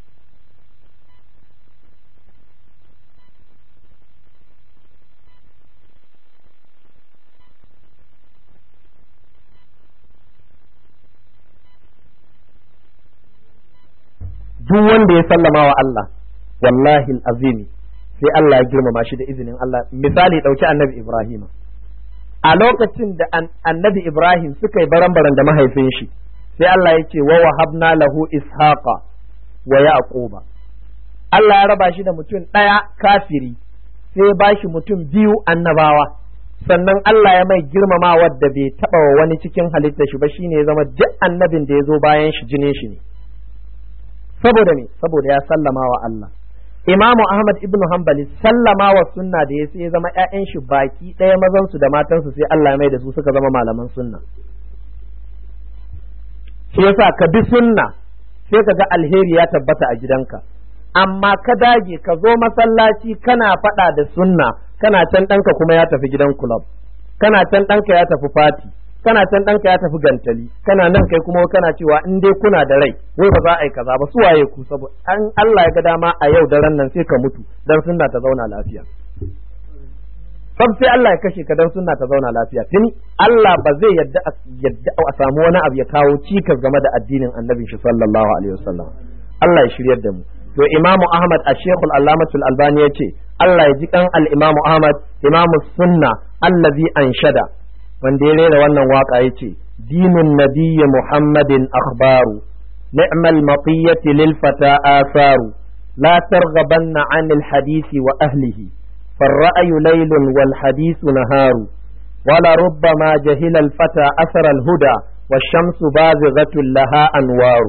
duk wanda ya sallama wa Allah wallahi azimi sai Allah ya girmama shi da izinin Allah misali ɗauki annabi Ibrahim a lokacin da annabi Ibrahim suka yi baran-baran da mahaifin shi sai Allah ya ce wa wahabna lahu ishaqa wa yaquba Allah ya raba shi da mutum ɗaya kafiri sai ya bashi mutum biyu annabawa sannan Allah ya mai girmama wadda bai taɓa wa wani cikin halitta shi ba shine ya zama duk annabin da ya zo bayan shi jinin shi ne saboda ne saboda ya sallama wa Allah Imamu Ahmad ibn Hanbali sallama wa sunna da ya sai ya zama ƴaƴan shi baki ɗaya mazan su da matan su sai Allah ya mai da su suka zama malaman sunna shi yasa ka bi sunna sai ka ga alheri ya tabbata a gidanka amma ka dage ka zo masallaci kana faɗa da sunna kana can ɗanka kuma ya tafi gidan club kana can ɗanka ya tafi fati kana can ɗanka ya tafi gantali kana nan kai kuma kana cewa in dai kuna da rai wai ba za a yi kaza ba su waye ku saboda an Allah ya ga dama a yau daren nan sai ka mutu dan sunna ta zauna lafiya sab sai Allah ya kashe ka dan sunna ta zauna lafiya tuni Allah ba zai yadda yadda a samu wani abu ya kawo cikas game da addinin annabi shi sallallahu alaihi wasallam Allah ya shiryar da mu to imamu ahmad a shekul allamatul albani ya ce Allah ya ji kan al-imamu ahmad imamu sunna allazi anshada wanda ya rera wannan waka ya ce dinun nabiyyi muhammadin akhbaru ni'mal maqiyati lil fata asaru la targhabanna anil hadisi wa ahlihi فالرأي ليل والحديث نهار ولربما جهل الفتى أثر الهدى والشمس بازغة لها أنوار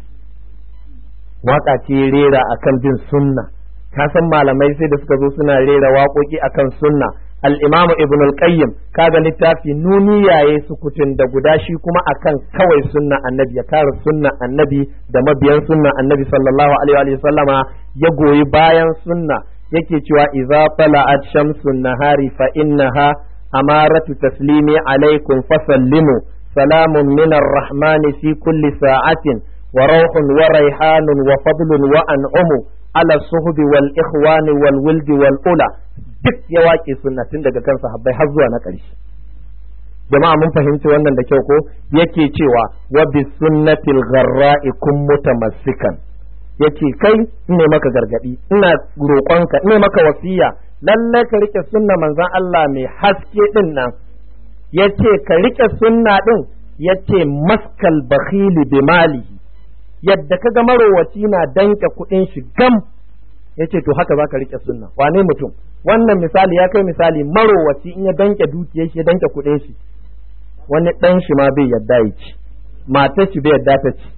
waka ce rera akan bin sunna ka san malamai sai da suka zo suna rera waƙoƙi akan sunna al-imamu ibn al-qayyim kaga littafi nuniyaye sukutun da guda shi kuma akan kawai sunna annabi ya kare sunna annabi da mabiyan sunna annabi sallallahu alaihi wa sallama ya goyi bayan sunna yake cewa idza tala'at shamsun nahari fa innaha amaratu taslimi alaikum fasallimu salamun min ar-rahmani fi kulli sa'atin وروح وريحان وفضل وأنعم على الصهب والإخوان والولد والأولى duk ya waƙe sunna tun daga kan sahabbai har zuwa na ƙarshe jama'a mun fahimci wannan da kyau ko yake cewa wa bi sunnatil gharra'i kun mutamassikan yace kai ne maka gargadi ina roƙonka ina maka wasiya lalle ka rike sunna manzon Allah mai haske din nan yace ka rike sunna din yace maskal bakhili bi malihi yadda kaga marowaci na danke kuɗin shi gam yace to haka zaka rike sunna wane mutum wannan misali ya kai misali marowaci in ya danke dukiyar shi ya danke kuɗin shi wani ɗan shi ma bai yadda ya ci matar shi bai yadda ta ci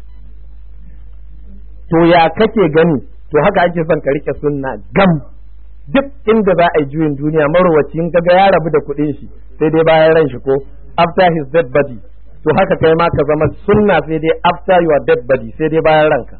to ya kake gani to haka ake son ka rike sunna gam duk inda za a yi juyin duniya marowaci in kaga ya rabu da kuɗin shi sai dai bayan ran shi ko after his dead body to haka kai ma ka zama sunna sai dai after your dead body sai dai bayan ranka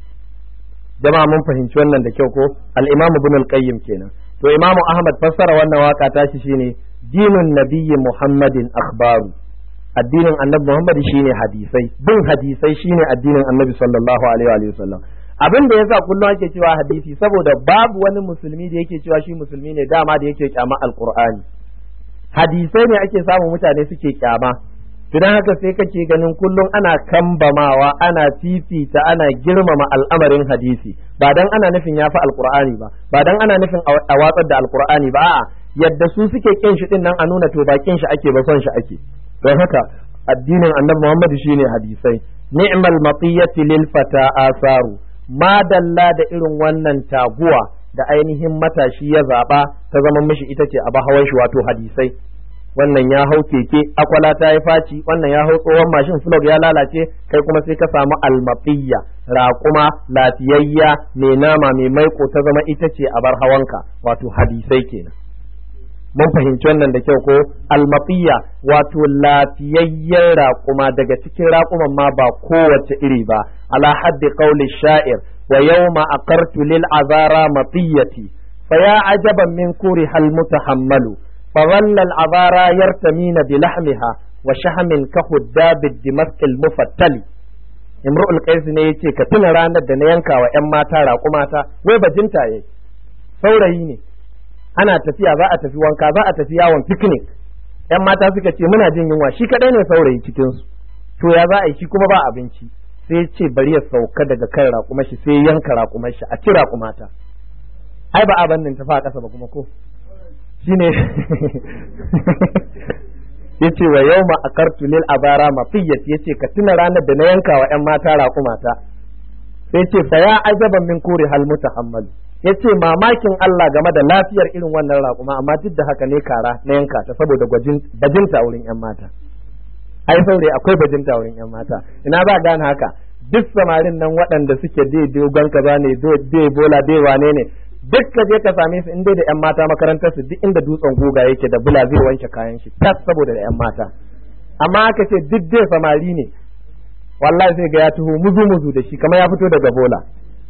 jama'a mun fahimci wannan da kyau ko al-imam ibn al-qayyim kenan to imamu ahmad fassara wannan waka tashi shine dinun nabiyyi muhammadin akhbaru addinin annabi muhammad shine hadisai bin hadisai shine addinin annabi sallallahu alaihi wa sallam abin da yasa kullum ake cewa hadisi saboda babu wani musulmi da yake cewa shi musulmi ne dama da yake kyama alqur'ani hadisai ne ake samu mutane suke kyama Idan haka sai kake ganin kullum ana kambamawa ana fifita ana girmama al'amarin hadisi ba dan ana nufin ya fi alkur'ani ba ba dan ana nufin a watsar da alkur'ani ba a'a yadda su suke kin shi din nan a nuna to ba kin shi ake ba son shi ake don haka addinin annabi Muhammad shine hadisai ni'mal maqiyati lil fata asaru ma dalla da irin wannan taguwa da ainihin matashi ya zaba ta zama mishi ita ce a hawan shi wato hadisai wannan ya hau keke akwala ta yi faci wannan ya hau tsohon mashin flog ya lalace kai kuma sai ka samu almaqiyya raƙuma lafiyayya mai nama mai maiko ta zama ita ce a bar hawanka wato hadisai kenan mun fahimci wannan da kyau ko almaqiyya wato lafiyayyen raƙuma daga cikin raƙuman ma ba kowace iri ba ala haddi qawli sha'ir wa yawma aqartu lil azara maqiyati fa ya ajaban min kuri hal mutahammalu فظل العذارى يرتمين بلحمها وشحم كخداب الدمسك المفتل imru'ul qais ne yace ka tuna ranar da na yanka wa ƴan mata raƙu mata wai bajinta yayi saurayi ne ana tafiya za a tafi wanka za a tafi yawon picnic ƴan mata suka ce muna jin yunwa shi kadai ne saurayi cikin su to ya za a yi shi kuma ba abinci sai ce bari ya sauka daga kan raƙumar shi sai yanka raƙumar shi a ci raƙumata ai ba abin nan tafi a ƙasa ba kuma ko shine yace wa yawma akartu lil abara mafiyat yace ka tuna ranar da na yanka wa ƴan mata raƙumata sai ce fa ya ajaban min kuri hal mutahammal yace mamakin Allah game da lafiyar irin wannan raƙuma amma duk da haka ne kara na yanka ta saboda bajinta wurin ƴan mata ai saurayi akwai bajinta wurin ƴan mata ina ba gane haka duk samarin nan waɗanda suke dai dogon kaza ne dai bola dai wane ne duk ka je ka same su in dai da yan mata makarantar su duk inda dutsen guga yake da bula zai wanke kayan shi tas saboda da yan mata amma aka ce duk dai samari ne wallahi sai ga ya tuho muzu muzu da shi kamar ya fito daga bola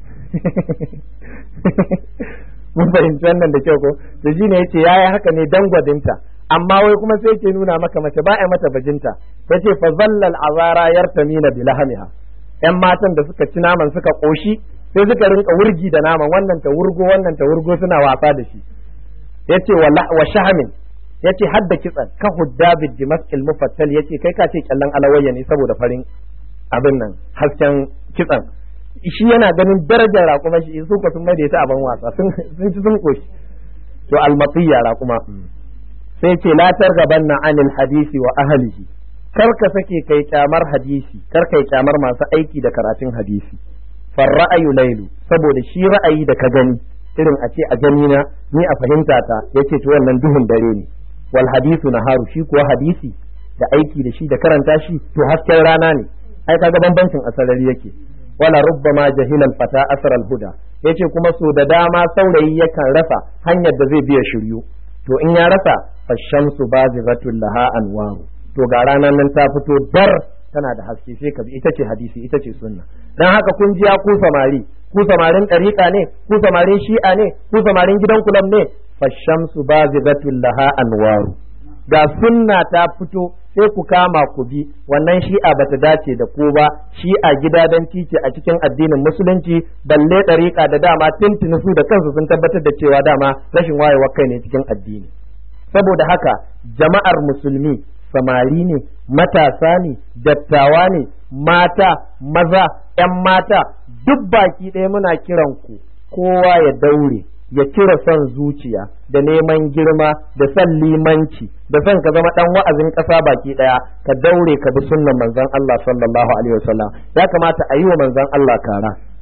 mun fahimci wannan da kyau ko to shine yace yayi haka ne dan gwadinta amma wai kuma sai yake nuna maka mace ba a mata bajinta yace fa zallal azara yartamina bilahamiha yan matan da suka ci naman suka koshi sai suka rinka wurgi da naman wannan ta wurgo wannan ta wurgo suna wasa da shi yace wa shahamin yace hadda kitsan ka hudda bid dimaskil mufattal yace kai ka ce kyallan alawayya ne saboda farin abin nan hasken kitsan shi yana ganin darajar raƙuma shi su ko sun mai da ita abin wasa sun ci sun koshi to almatiya raƙuma sai ce la targabanna anil hadisi wa ahlihi kar ka sake kai kyamar hadisi kar kai kyamar masu aiki da karatun hadisi far ra'ayu lailu saboda shi ra'ayi da ka gani irin a ce a gani na ni a fahimta ta yace to wannan duhun dare ne wal hadisu naharu shi kuwa hadisi da aiki da shi da karanta shi to hasken rana ne ai kaga bambancin asarari yake wala rubbama jahilal fata asral huda yace kuma so da dama saurayi yakan rasa hanyar da zai biya shiryu to in ya rasa fashamsu bazighatul laha anwaru to ga ranar nan ta fito dar tana da haske sai ka bi ita ce hadisi ita ce sunna dan haka kun ji ku samari ku samarin ɗariƙa ne ku samarin shi'a ne ku samarin gidan kulam ne fashamsu bazighatul laha anwaru ga sunna ta fito sai ku kama ku bi wannan shi'a bata dace da ku ba shi'a gidadan titi a cikin addinin musulunci balle ɗariƙa da dama tuntuni su da kansu sun tabbatar da cewa dama rashin wayewar kai ne cikin addini saboda haka jama'ar musulmi samari ne matasa ne dattawa ne mata maza 'yan mata duk baki ɗaya muna kiran ku kowa ya daure ya cire son zuciya da neman girma da son limanci da son ka zama dan wa'azin ƙasa baki ɗaya ka daure ka bi sunnan manzon Allah sallallahu alaihi wasallam ya kamata a yi wa manzon Allah kara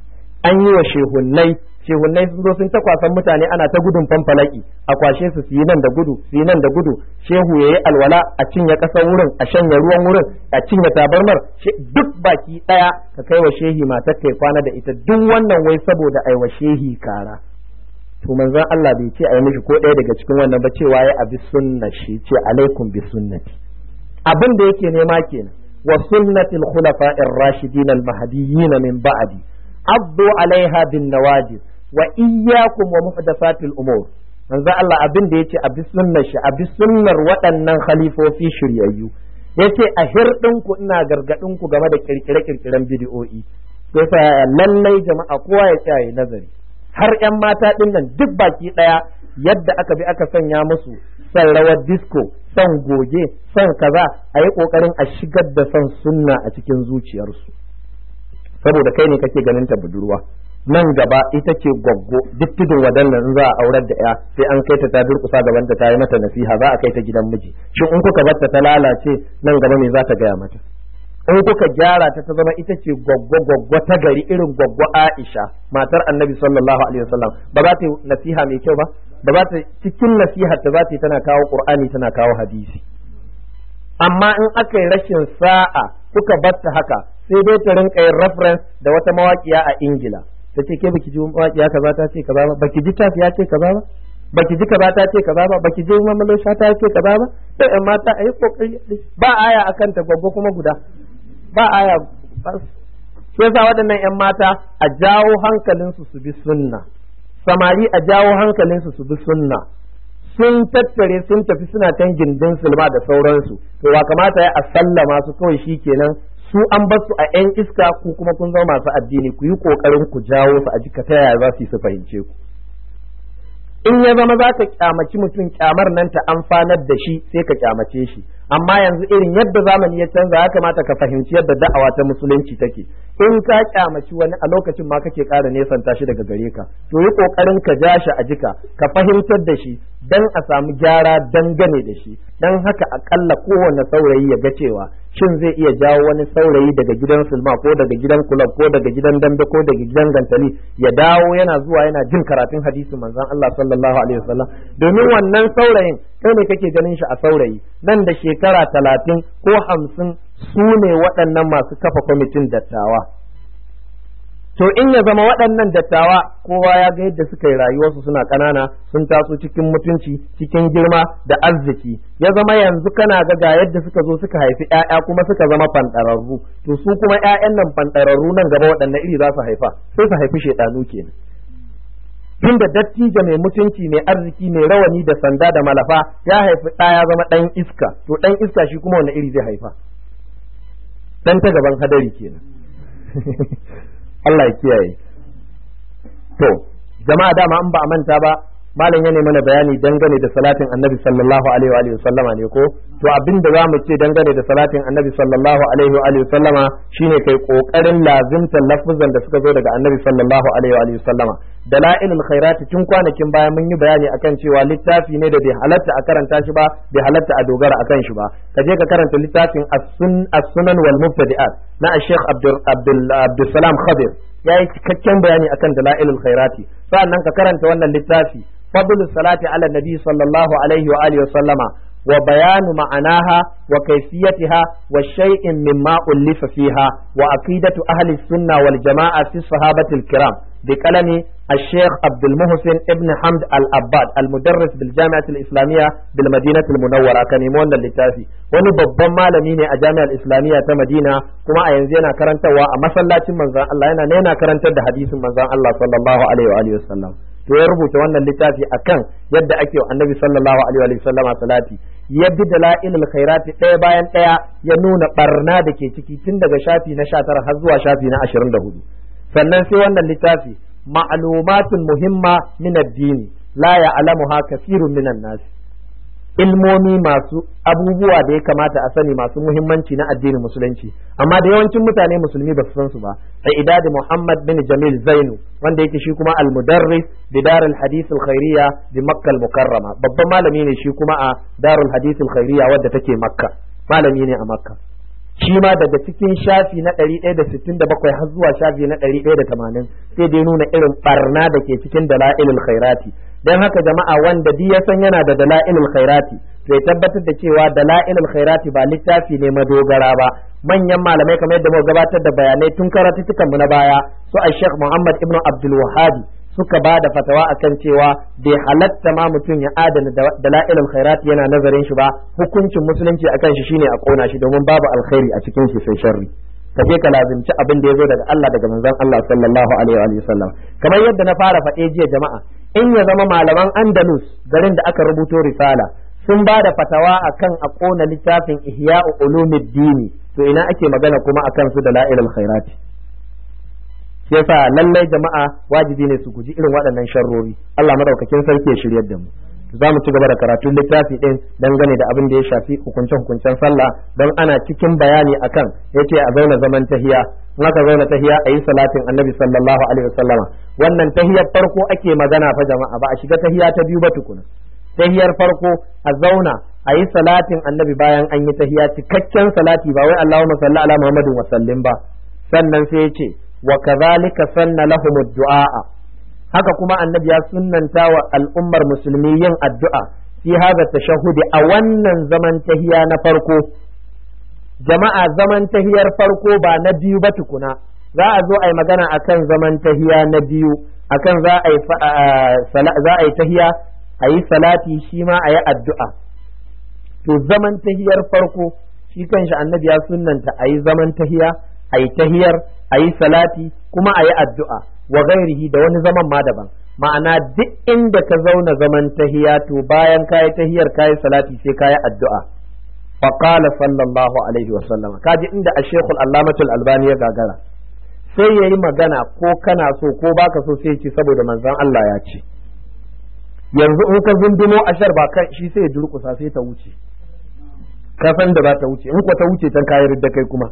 an yi wa shehunnai shehunnai sun zo sun ta kwasan mutane ana ta gudun fanfalaki a kwashe su su yi nan da gudu su yi nan da gudu shehu ya yi alwala a cinye ƙasar wurin a shanya ruwan wurin a cinye tabarmar duk baki ɗaya ka kai wa shehi matar kai kwana da ita duk wannan wai saboda ai wa shehi kara to manzon Allah bai ce a yi mishi ko ɗaya daga cikin wannan ba cewa ya abi sunna shi ce alaikum bi sunnati abin da yake nema kenan wa sunnatil khulafa'ir rashidin al mahdiyyin min ba'di abdu alaiha bin nawajid wa iyyakum wa muhdathatil umur manzo Allah abin da yace abi sunnar shi abi sunnar waɗannan khalifofi shiryayyu yace a hirdin ku ina gargadin ku game da kirkire kirkiren bid'o'i sai fa lallai jama'a kowa ya tsaya nazari har yan mata din nan duk baki daya yadda aka bi aka sanya musu son rawar disco son goge son kaza a yi kokarin a shigar da son sunna a cikin zuciyarsu saboda kai ne kake ganin ta budurwa nan gaba ita ce gwaggo duk tudun wadannan in za a aurar da ya sai an kai ta ta durkusa gaban ta ta yi mata nasiha za a kai ta gidan miji shin in kuka barta ta lalace nan gaba me za ta gaya mata in kuka gyara ta ta zama ita ce gwaggo gwaggo ta gari irin gwaggo Aisha matar Annabi sallallahu alaihi wasallam ba za ta yi nasiha mai kyau ba ba za ta cikin nasihar ta za ta yi tana kawo Qur'ani tana kawo hadisi amma in aka yi rashin sa'a kuka batta haka sai dai ta rinka yin reference da wata mawaƙiya a Ingila ta ce ke baki ji mawaƙiya kaza ta ce kaza ba baki ji tafi ya ce kaza ba baki ji kaza ta ce kaza ba baki ji mamalo sha ta ce kaza ba sai ƴan mata a yi kokari ba aya akan ta gwaggo kuma guda ba aya shi yasa waɗannan ƴan mata a jawo hankalinsu su bi sunna samari a jawo hankalinsu su bi sunna sun tattare sun tafi suna can gindin sulma da sauransu to ba kamata ya a sallama su kawai shi kenan su an bar su a yan iska ku kuma kun zama masu addini ku yi kokarin ku jawo su a jika ta yaya za su yi su fahimce ku in ya zama za ka kyamaci mutum kyamar nan ta amfanar da shi sai ka kyamace shi amma yanzu irin yadda zamani ya canza ya kamata ka fahimci yadda da'awa ta musulunci take in ka kyamaci wani a lokacin ma kake ƙara nesanta shi daga gare ka to yi ƙoƙarin ka ja shi a jika ka fahimtar da shi dan a samu gyara dangane da shi dan haka akalla kowane saurayi ya ga cewa shin zai iya jawo wani saurayi daga gidan sulma ko daga gidan kulab ko daga gidan dambe ko daga gidan gantali ya dawo yana zuwa yana jin karatun hadisi manzon Allah sallallahu alaihi wasallam domin wannan saurayin kai ne kake ganin shi a saurayi nan da shekara talatin ko hamsin su ne waɗannan masu kafa kwamitin dattawa to in ya zama waɗannan dattawa kowa ya ga yadda suka yi rayuwarsu suna ƙanana sun taso cikin mutunci cikin girma da arziki ya zama yanzu kana ga ga yadda suka zo suka haifi ƴaƴa kuma suka zama fanɗararru to su kuma ƴaƴan nan fanɗararru nan gaba waɗanne iri za su haifa sai su haifi shaiɗanu kenan tunda dattijo mai mutunci mai arziki mai rawani da sanda da malafa ya haifi ɗa ya zama ɗan iska to ɗan iska shi kuma wani iri zai haifa ɗan ta gaban hadari kenan Allah ya kiyaye to jama'a dama an ba a manta ba malam ya mana bayani dangane da salatin annabi sallallahu alaihi wa sallama ne ko to abin da zamu ce dangane da salatin annabi sallallahu alaihi wa sallama shine kai kokarin lazimtar lafuzan da suka zo daga annabi sallallahu alaihi wa sallama dalailul khairati tun kwanakin baya mun yi bayani akan cewa littafi ne da bai halatta a karanta shi ba bai halatta a dogara akan shi ba ka je ka karanta littafin as-sunan wal mubtadi'at na Sheikh Abdul Abdul Salam Khadir yayi cikakken bayani akan dalailul khairati sa'annan ka karanta wannan littafi فضل الصلاة على النبي صلى الله عليه وآله وسلم وبيان معناها وكيفيتها والشيء مما ألف فيها وعقيدة أهل السنة والجماعة في الصحابة الكرام بكلام الشيخ عبد المحسن ابن حمد الأباد المدرس بالجامعة الإسلامية بالمدينة المنورة كان يمون اللتافي wani babban malami ne a jami'ar islamiyya ta madina kuma a yanzu yana karantarwa a masallacin manzon Allah yana yana karantar da hadisin manzon Allah sallallahu alaihi wa sallam to ya rubuta wannan littafi akan yadda ake wa annabi sallallahu alaihi wa sallama salati ya bi dalailul khairati ɗaya bayan ɗaya ya nuna barna da ke ciki tun daga shafi na 19 har zuwa shafi na 24 sannan sai wannan littafi ma'lumatun muhimma min ad-dini la ya'lamuha kathirun minan nas ilmomi masu abubuwa da ya kamata a sani masu muhimmanci na addinin musulunci amma da yawancin mutane musulmi ba su san su ba sai idadi Muhammad bin Jamil Zainu wanda yake shi kuma al-mudarris bi darul hadith al-khairiyya bi Makka al-mukarrama babban malami ne shi kuma a darul hadith al-khairiyya wadda take Makka malami ne a Makka shi ma daga cikin shafi na ɗari ɗaya da sittin da bakwai har zuwa shafi na ɗari ɗaya da tamanin sai dai nuna irin barna da ke cikin dala'ilul khairati don haka jama'a wanda duk ya san yana da dala'ilul khairati zai tabbatar da cewa dala'ilul khairati ba littafi ne madogara ba manyan malamai kamar yadda muka gabatar da bayanai tun karatutukan mu na baya su a Sheikh Muhammad ibn Abdul Wahhab suka ba da fatawa akan cewa bai halatta ma mutum ya adana dala'ilul khairat yana nazarin shi ba hukuncin musulunci akan shi shine a kona shi domin babu alkhairi a cikin shi sai sharri ka je ka lazimci abin da ya zo daga Allah daga manzon Allah sallallahu alaihi wa sallam kamar yadda na fara faɗe jiya jama'a in ya zama malaman Andalus garin da aka rubuto risala sun ba da fatawa akan a kona littafin Ihya'u Ulumuddin to ina ake magana kuma akan su dala'ilul khairati shi yasa lallai jama'a wajibi ne su guji irin waɗannan sharrori Allah madaukakin sarki ya shiryar da mu za mu ci gaba da karatun littafi din dangane da abin da ya shafi hukunce hukuncen sallah don ana cikin bayani akan yace a zauna zaman tahiya in aka zauna tahiya a yi salatin annabi sallallahu alaihi wasallama wannan tahiyar farko ake magana fa jama'a ba a shiga tahiya ta biyu ba tukuna tahiyar farko a zauna a yi salatin annabi bayan an yi tahiya cikakken salati ba wai Allahumma salli ala Muhammadin wa sallim ba sannan sai ya ce wa kadhalika sanna lahum du'a haka kuma annabi ya sunnanta wa al'ummar musulmi yin addu'a fi hadha tashahhudi a wannan zaman tahiya na farko jama'a zaman tahiyar farko ba na biyu ba tukuna za a zo a yi magana akan zaman tahiya na biyu akan za a yi za a yi tahiya a yi salati shi ma a yi addu'a to zaman tahiyar farko shi kanshi annabi ya sunnanta a yi zaman tahiya a yi tahiyar a yi salati kuma a yi addu'a wa gairihi da wani zaman ma daban ma'ana duk inda ka zauna zaman tahiya to bayan kayi tahiyar kayi salati sai kayi addu'a faqala sallallahu alaihi wa sallam kaji inda ash-shaykh al-allamah al-albani ya gagara sai yayi magana ko kana so ko baka so sai ce saboda manzon Allah ya ce yanzu in ka zundumo ashar ba kan shi sai ya durkusa sai ta wuce ka san da za ta wuce in ko ta wuce tan kayar da kai kuma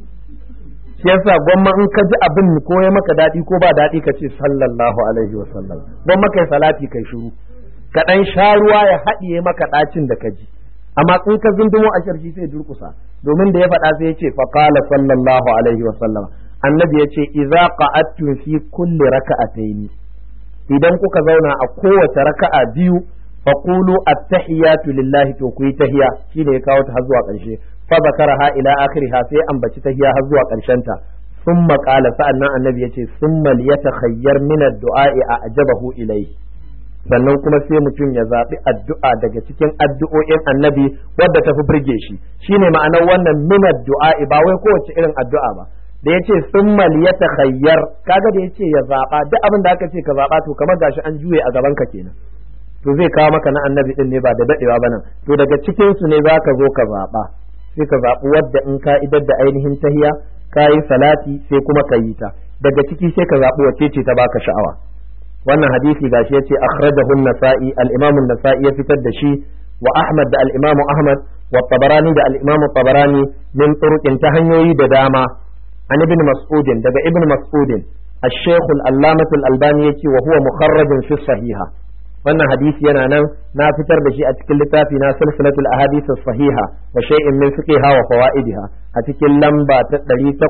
shi yasa gwamma in ka ji abin ko ya maka daɗi ko ba daɗi ka ce sallallahu alaihi wa sallam gwamma kai salati kai shiru ka ɗan sha ruwa ya haɗiye maka ɗacin da ka ji amma in ka zundumo a sharshi sai durkusa domin da ya faɗa sai ya ce fa qala sallallahu alaihi wa sallam annabi ya ce idza qa'adtum fi kulli raka'ataini idan kuka zauna a kowace raka'a biyu faqulu at-tahiyatu lillahi to ku yi tahiya shine ya kawo ta har zuwa ƙarshe fa zakaraha ila akhiriha sai ambaci tahiya har zuwa ƙarshen ta thumma qala sa'annan annabi yace thumma liyatakhayyar min ad-du'a'i a'jabahu ilayhi sannan kuma sai mutum ya zaɓi addu'a daga cikin addu'o'in annabi wadda ta fi burge shi shine ma'anar wannan min ad-du'a'i ba wai kowace irin addu'a ba da yace thumma liyatakhayyar kaga da yace ya zaɓa duk abin da aka ce ka zaɓa to kamar gashi an juye a gaban ka kenan to zai kawo maka na annabi din ne ba da dadewa ba nan to daga cikin su ne zaka zo ka zaɓa sai ka zaɓi wadda in ka idar da ainihin tahiya ka yi salati sai kuma ka yi ta daga ciki sai ka zaɓi wacce ce ta baka sha'awa wannan hadisi gashi yace akhrajahu an-nasa'i al-imam an-nasa'i ya fitar da shi wa ahmad da al-imam ahmad wa tabarani da al-imam tabarani min turuqin ta hanyoyi da dama an ibn mas'ud daga ibn mas'ud الشيخ العلامة الألباني يتي وهو مخرج في الصحيحة wannan hadisi yana nan na fitar da shi a cikin littafi na silsilatul ahadith sahiha wa shay'in min fiqiha wa fawaidiha a cikin lamba ta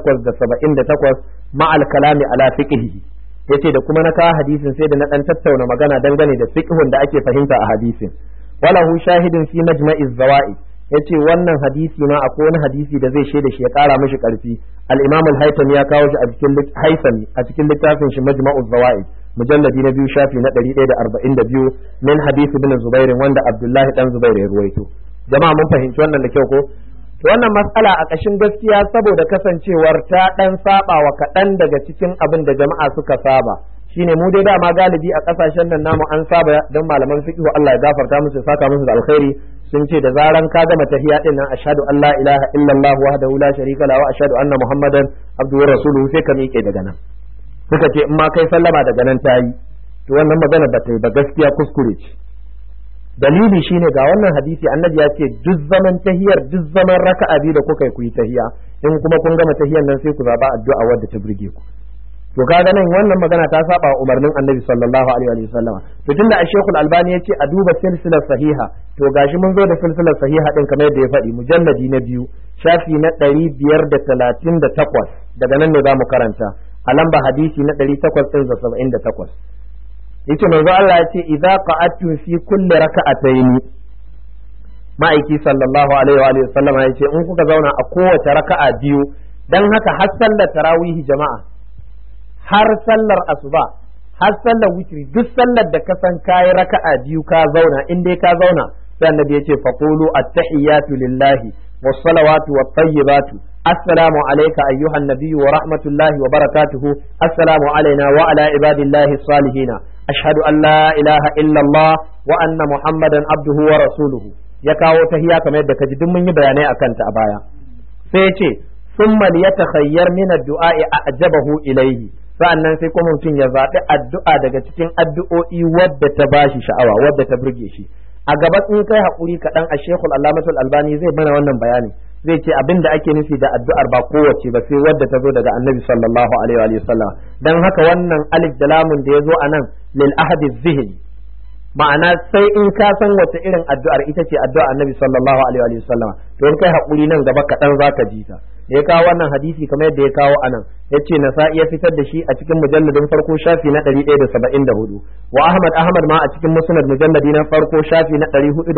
878 ma al kalami ala fiqhihi yace da kuma na kawo hadisin sai da na dan tattauna magana dangane da fiqhun da ake fahimta a hadisin walahu shahidin fi majma'iz zawaid yace wannan hadisi ma akwai wani hadisi da zai shaida shi ya kara mishi karfi al-imam al-haythami ya kawo shi a cikin haythami a cikin littafin shi majma'uz zawaid mujalladi na biyu shafi na ɗari ɗaya da arba'in da biyu min hadisi bin zubairin wanda abdullahi dan zubair ya ruwaito jama'a mun fahimci wannan da kyau ko to wannan matsala a ƙashin gaskiya saboda kasancewar ta ɗan saba wa kaɗan daga cikin abin da jama'a suka saba shine mu dai dama galibi a ƙasashen nan namu an saba don malaman fiqh Allah ya gafarta musu saka musu da alkhairi sun ce da zaran ka gama tahiya din nan ashhadu an la ilaha illallah wahdahu la sharika lahu wa ashhadu anna muhammadan abduhu rasuluhu sai ka miƙe daga nan suka ce in ma kai sallama daga nan ta yi to wannan magana ba ta yi ba gaskiya kuskure ce dalili shine ga wannan hadisi annabi ya ce duk zaman tahiyar duk zaman raka'a biyu da kuka yi ku yi tahiya in kuma kun gama tahiyar nan sai ku zaba addu'a wadda ta burge ku to kaga nan wannan magana ta saba wa umarnin annabi sallallahu alaihi wa sallama to tunda a shekul albani yace a duba silsilar sahiha to gashi mun zo da silsilar sahiha din kamar yadda ya faɗi mujalladi na biyu shafi na ɗari biyar da talatin da takwas daga nan ne za mu karanta a lamba hadisi na ɗari takwas ɗin da saba'in da takwas yace manzo Allah ya ce idza qa'attum fi kulli raka'atayn ma'aiki sallallahu alaihi wa sallama yace in kuka zauna a kowace raka'a biyu dan haka har sallar tarawih jama'a har sallar asuba har sallar witri duk sallar da ka san kayi raka'a biyu ka zauna in dai ka zauna sai annabi yace faqulu at-tahiyatu lillahi was-salawatu wat-tayyibatu assalamu alayka ayyuhan nabiyyu wa rahmatullahi wa barakatuhu assalamu alayna wa ala ibadillahi salihin ashhadu an la ilaha illa Allah wa anna muhammadan abduhu wa rasuluhu ya kawo tahiya kamar yadda kaji duk mun yi bayanai akan ta a baya sai ya ce summa liyatakhayyar min ad-du'a a'jabahu ilayhi sa'annan sai kuma mutum ya zaɓi addu'a daga cikin addu'o'i wadda ta bashi sha'awa wadda ta burge shi a gaba in kai haƙuri kaɗan a shekul allamatul albani zai mana wannan bayani zai ce abin da ake nufi da addu'ar ba kowace ba sai wadda ta zo daga annabi sallallahu alaihi wa sallam dan haka wannan alif da lamun da ya zo a nan lil ahadi zihni ma'ana sai in ka san wace irin addu'ar ita ce addu'ar annabi sallallahu alaihi wa sallam to in kai haƙuri nan gaba kaɗan zaka ji ta da ya kawo wannan hadisi kamar yadda ya kawo anan ya ce nasa'i ya fitar da shi a cikin mujalladin farko shafi na 174 wa ahmad ahmad ma a cikin musnad mujalladi na farko shafi na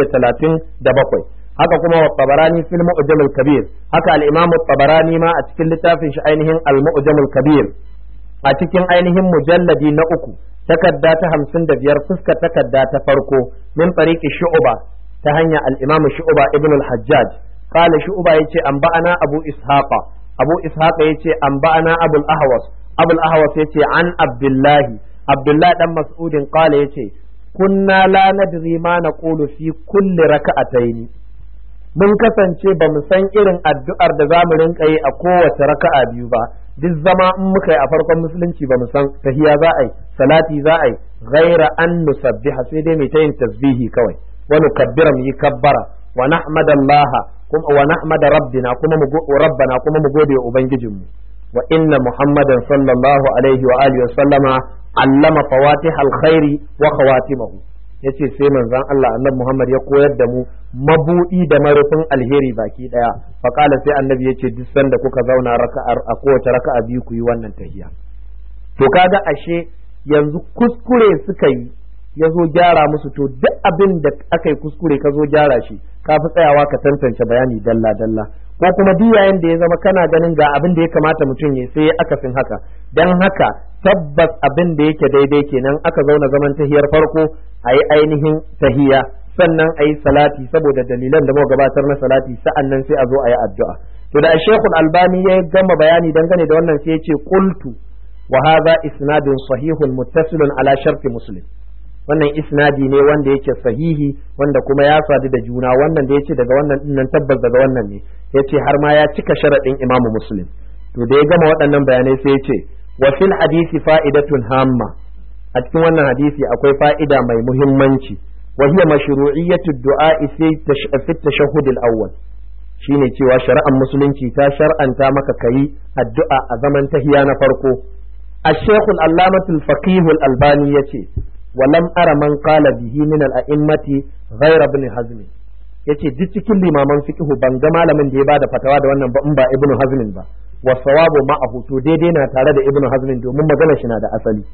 437 haka kuma wa tabarani fil mu'jam al kabir haka al imam tabarani ma a cikin littafin shi ainihin al mu'jam al kabir a cikin ainihin mujalladi na uku takarda ta hamsin da biyar fuskar takarda ta farko min tariqi shu'ba ta hanya al imam shu'ba ibn al hajjaj قال شعبة يتي أنبأنا أبو إسحاق أبو إسحاق يتي أنبأنا أبو الأهوص أبو الأهوص يتي عن عبد الله عبد الله دم مسعود قال يتي كنا لا ندري ما نقول في كل ركعتين mun kasance ba mu san irin addu'ar da za mu rinka yi a kowace raka'a biyu ba duk zama in muka yi a farkon musulunci ba mu san tahiya za a yi salati za a yi ghaira an nusabbiha sai dai mai ta yin tasbihi kawai wa nukabbira mu yi kabbara wa nahmadallaha kuma wa nahmada rabbina kuma mu rabbana kuma mu gode wa ubangijinmu wa inna muhammadan sallallahu alaihi wa alihi wa sallama allama fawatih alkhairi wa khawatimahu yace sai manzon Allah annabi Muhammad ya koyar da mu mabudi da marufin alheri baki daya fa kala sai annabi yace duk sanda kuka zauna raka'ar a kowace raka'a biyu ku yi wannan tahiya to kaga ashe yanzu kuskure suka yi ya zo gyara musu to duk abin da aka yi kuskure ka zo gyara shi ka fi tsayawa ka tantance bayani dalla dalla ko kuma duk yayin da ya zama kana ganin ga abin da ya kamata mutum ya sai akasin haka dan haka tabbas abin da yake daidai kenan aka zauna zaman tahiyar farko a yi ainihin tahiya sannan a yi salati saboda dalilan da muka gabatar na salati sa'an nan sai a zo a yi addu'a to da shekul albani ya gama bayani dangane da wannan sai ya ce qultu wa hadha isnadun sahihun muttasilun ala sharti muslim wannan isnadi ne wanda yake sahihi wanda kuma ya sadu da juna wannan da yace daga wannan dinnan tabbas daga wannan ne yace har ma ya cika sharadin imamu muslim to da ya gama waɗannan bayanai sai yace wa fil hadisi fa'idatun hamma a cikin wannan hadisi akwai fa'ida mai muhimmanci wa hiya mashru'iyyatu du'a fi tashahhud al-awwal shine cewa shari'ar musulunci ta shar'anta maka kayi addu'a a zaman tahiya na farko الشيخ العلامة الفقيه الألباني يتي ولم أرى من قال به من الأئمة غير ابن حزم yace duk cikin limaman fiqhu ban ga malamin da ya bada fatawa da wannan ba in ba ibnu hazmin ba wa sawabu ma'ahu to daidai na tare da ibnu hazmin domin magana shi na da asali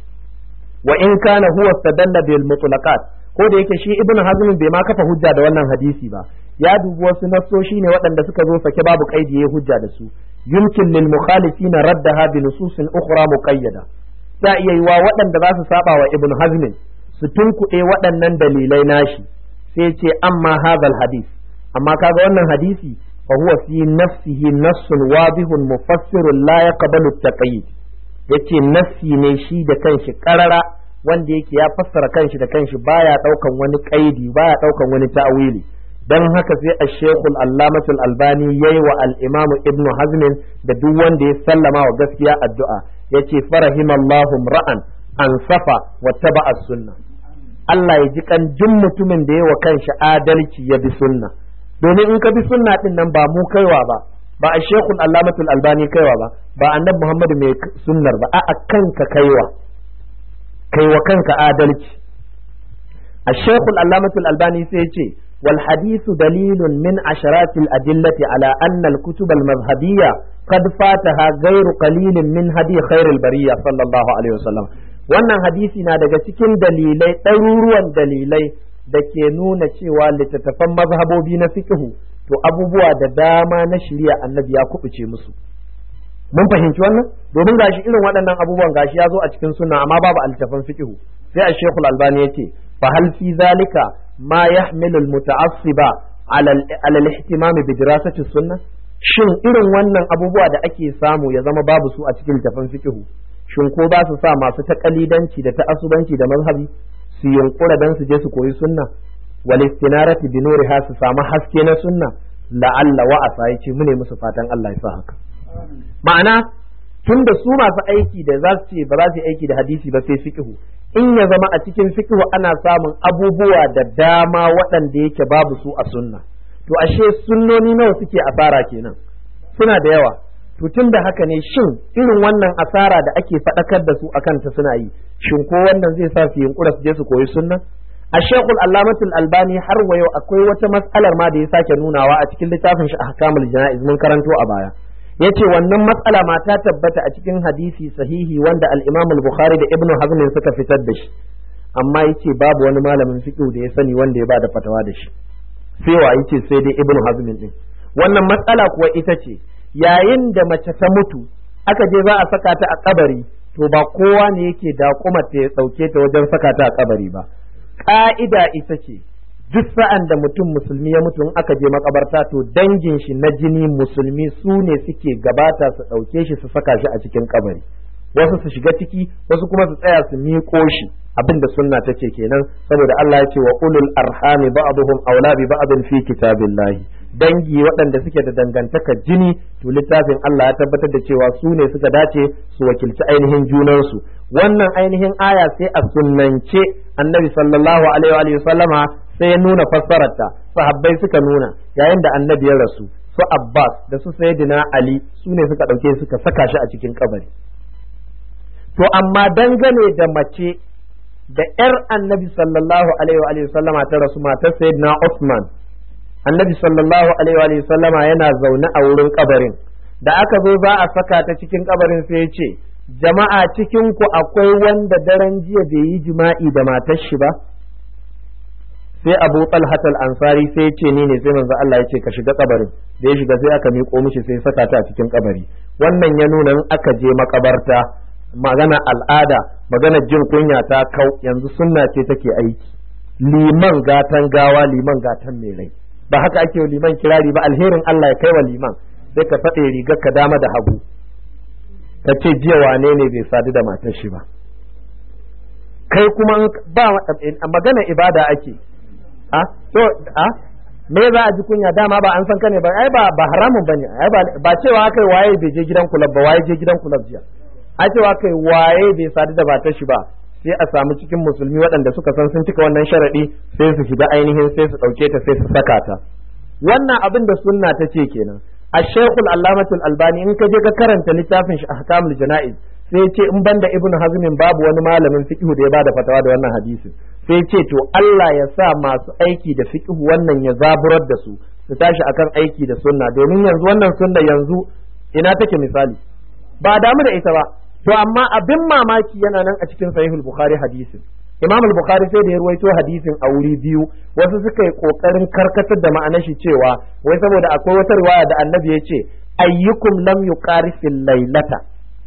wa in kana huwa stadalla bil mutlaqat ko da yake shi ibnu hazmin bai ma kafa hujja da wannan hadisi ba ya dubi wasu nassoshi ne waɗanda suka zo sake babu kaidi ya hujja da su yumkin lil mukhalifin raddaha bi nususin ukhra muqayyada ta iya yiwa waɗanda za su saba wa ibnu hazmin su tunkuɗe waɗannan dalilai nashi sai ce amma hadal hadis amma kaga wannan hadisi fa huwa fi nafsihi nassun wadihun mufassirun la yaqbalu at-taqyid yace nassi ne shi da kanshi karara wanda yake ya fassara kanshi da kanshi baya daukan wani kaidi baya daukan wani ta'wili dan haka sai ash-shaykh al-allamah al-albani yayi wa al-imam ibn hazm da duk wanda ya sallama wa gaskiya addu'a yace farahimallahu ra'an an safa wa taba'a sunnah Allah ya ji kan jin mutumin da ya wa kanshi adalci ya bi sunna domin in ka bi sunna din nan ba mu kaiwa ba ba a shekul allamatul albani kaiwa ba ba annabi muhammadu mai sunnar ba a kanka kaiwa kaiwa kanka adalci a shekul allamatul albani sai ce wal hadithu dalilun min asharatil adillati ala anna al kutub al mazhabiyya qad fataha ghairu qalilin min hadi khairil bariyya sallallahu alaihi wasallam wannan hadisi na daga cikin dalilai ɗaruruwan dalilai da ke nuna cewa littattafan mazhabobi na fiqhu to abubuwa da dama na shirya annabi ya kubuce musu mun fahimci wannan domin gashi irin waɗannan abubuwan gashi ya zo a cikin sunna amma babu altafan fiqhu sai a shekul albani yace fa hal fi zalika ma yahmilu almuta'assiba ala al-ihtimam bi dirasati sunna shin irin wannan abubuwa da ake samu ya zama babu su a cikin littafin fiqhu shin ko ba su sa masu taƙalidanci da ta'assubanci da mazhabi su yunkura dan su je su koyi sunna wal istinarati bi nuriha su samu haske na sunna la'alla wa asa yace mune musu fatan Allah ya sa haka ma'ana tun da su masu aiki da za su ce ba za su yi aiki da hadisi ba sai fiqhu in ya zama a cikin fiqhu ana samun abubuwa da dama waɗanda yake babu su a sunna to ashe sunnoni nawa suke asara kenan suna da yawa to tun da haka ne shin irin wannan asara da ake faɗakar da su akan ta suna yi shin ko wannan zai sa su yunkura su je su koyi sunna a shekul allamatul albani har wa yau akwai wata mas'alar ma da ya sake nunawa a cikin littafin shi ahkamul jana'iz mun karanto a baya yace wannan matsala ma ta tabbata a cikin hadisi sahihi wanda al-imam al-bukhari da ibnu hazm suka fitar da shi amma yace babu wani malamin fiqh da ya sani wanda ya bada fatawa da shi sai wa yace sai dai ibnu hazm din wannan matsala kuwa ita ce yayin da mace ta mutu aka je za a saka ta a kabari to ba kowa ne yake da kuma ta ya dauke ta wajen saka ta a kabari ba ka'ida ita ce duk sa'an da mutum musulmi ya mutu in aka je makabarta to dangin shi na jini musulmi su ne suke gabata su ɗauke shi su saka shi a cikin kabari wasu su shiga ciki wasu kuma su tsaya su miƙo shi abin da sunna ta ce kenan saboda Allah ya ce wa ulul arhami ba'dhum aula bi ba'dhin fi kitabillahi dangi waɗanda suke da dangantaka jini to littafin Allah ya tabbatar da cewa su ne suka dace su wakilci ainihin junansu wannan ainihin aya sai a sunnance annabi sallallahu alaihi wa sallama sai ya nuna fassararta sahabbai suka nuna yayin da annabi ya rasu su Abbas da su Sayyidina Ali su ne suka ɗauke suka saka shi a cikin kabari to amma dangane da mace da ‘yar annabi sallallahu alaihi wa sallama ta rasu matar Sayyidina Usman annabi sallallahu alaihi wa sallama yana zaune a wurin kabarin da aka zo za a saka ta cikin kabarin sai ya ce jama'a cikin ku akwai wanda daren jiya bai yi jima'i da matar shi ba sai abu talhat ansari sai ya ce ni ne sai manzo Allah ya ce ka shiga kabarin da ya shiga sai aka miƙo mishi sai saka ta a cikin kabari wannan ya nuna in aka je makabarta magana al'ada magana jin kunya ta kau yanzu sunna ce take aiki liman gatan gawa liman gatan mai rai ba haka ake liman kirari ba alherin Allah ya kai wa liman sai ka faɗe rigar ka dama da hagu ka ce jiya wane ne bai sadu da matar shi ba kai kuma ba magana ibada ake a to a me za a ji kunya dama ba an san ka ne ba ai ba ba haramun bane ai ba cewa kai waye bai je gidan kulab ba waye je gidan kulab jiya a cewa kai waye bai sadu da matar shi ba sai a samu cikin musulmi waɗanda suka san sun cika wannan sharaɗi sai su shiga ainihin sai su ɗauke ta sai su saka ta wannan abin da sunna ta ce kenan a shekul allamatul albani in ka je ka karanta littafin shi ahkamul jana'iz sai ce in banda ibnu hazmin babu wani malamin fiqh da ya bada fatawa da wannan hadisin sai ce to Allah ya sa masu aiki da fiqh wannan ya zaburar da su su tashi akan aiki da sunna domin yanzu wannan sunna yanzu ina take misali ba damu da ita ba to amma abin mamaki yana nan a cikin sahihul bukhari hadisin imam al-bukhari sai da ya ruwaito hadisin a wuri biyu wasu suka yi kokarin karkatar da ma'anar shi cewa wai saboda akwai wata riwaya da annabi ya ce ayyukum lam yuqari fil lailata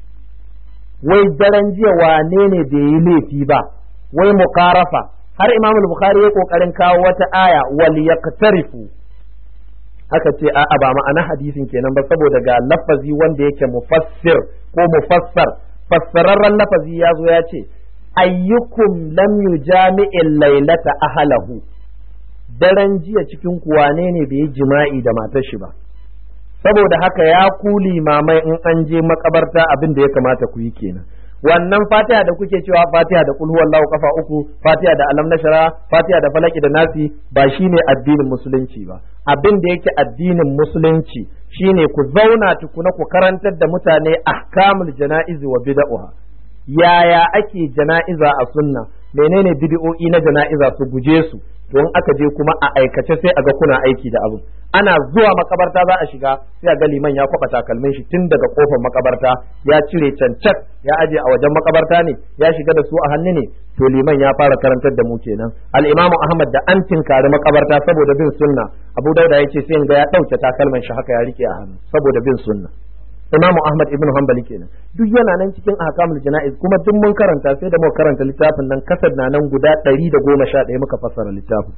wai daren jiya wane ne bai yi laifi ba wai muqarafa har imam al-bukhari ya kokarin kawo wata aya wal yaqtarifu aka ce a'a ba ma'ana hadisin kenan ba saboda ga lafazi wanda yake mufassir ko mufassar fassararren lafazi ya zo ya ce ayyukum lam yujami'il lailata ahlahu daren jiya cikin ku wane ne bai yi jima'i da matar shi ba saboda haka ya ku limamai in an je makabarta abin da ya kamata ku yi kenan wannan fatiha da kuke cewa fatiha da kulhu wallahu kafa uku fatiha da alam nashara fatiha da falaki da nasi ba shine addinin musulunci ba abin da yake addinin musulunci shine ku zauna tukuna ku karantar da mutane ahkamul jana'izi wa bid'ah yaya ake jana'iza a sunna menene bid'o'i na jana'iza su guje su to in aka je kuma a aikace sai a ga kuna aiki da abu ana zuwa makabarta za a shiga sai a ga liman ya kwaba takalmin shi tun daga kofar makabarta ya cire cancat ya aje a wajen makabarta ne ya shiga da su a hannu ne to liman ya fara karantar da mu kenan al-imamu ahmad da an tinkari makabarta saboda bin sunna abu dauda yace sai in ga ya dauke takalman shi haka ya rike a hannu saboda bin sunna imamu ahmad ibn hanbali kenan duk yana nan cikin ahkamul jana'iz kuma duk mun karanta sai da muka karanta littafin nan kasad na nan guda 111 muka fassara littafin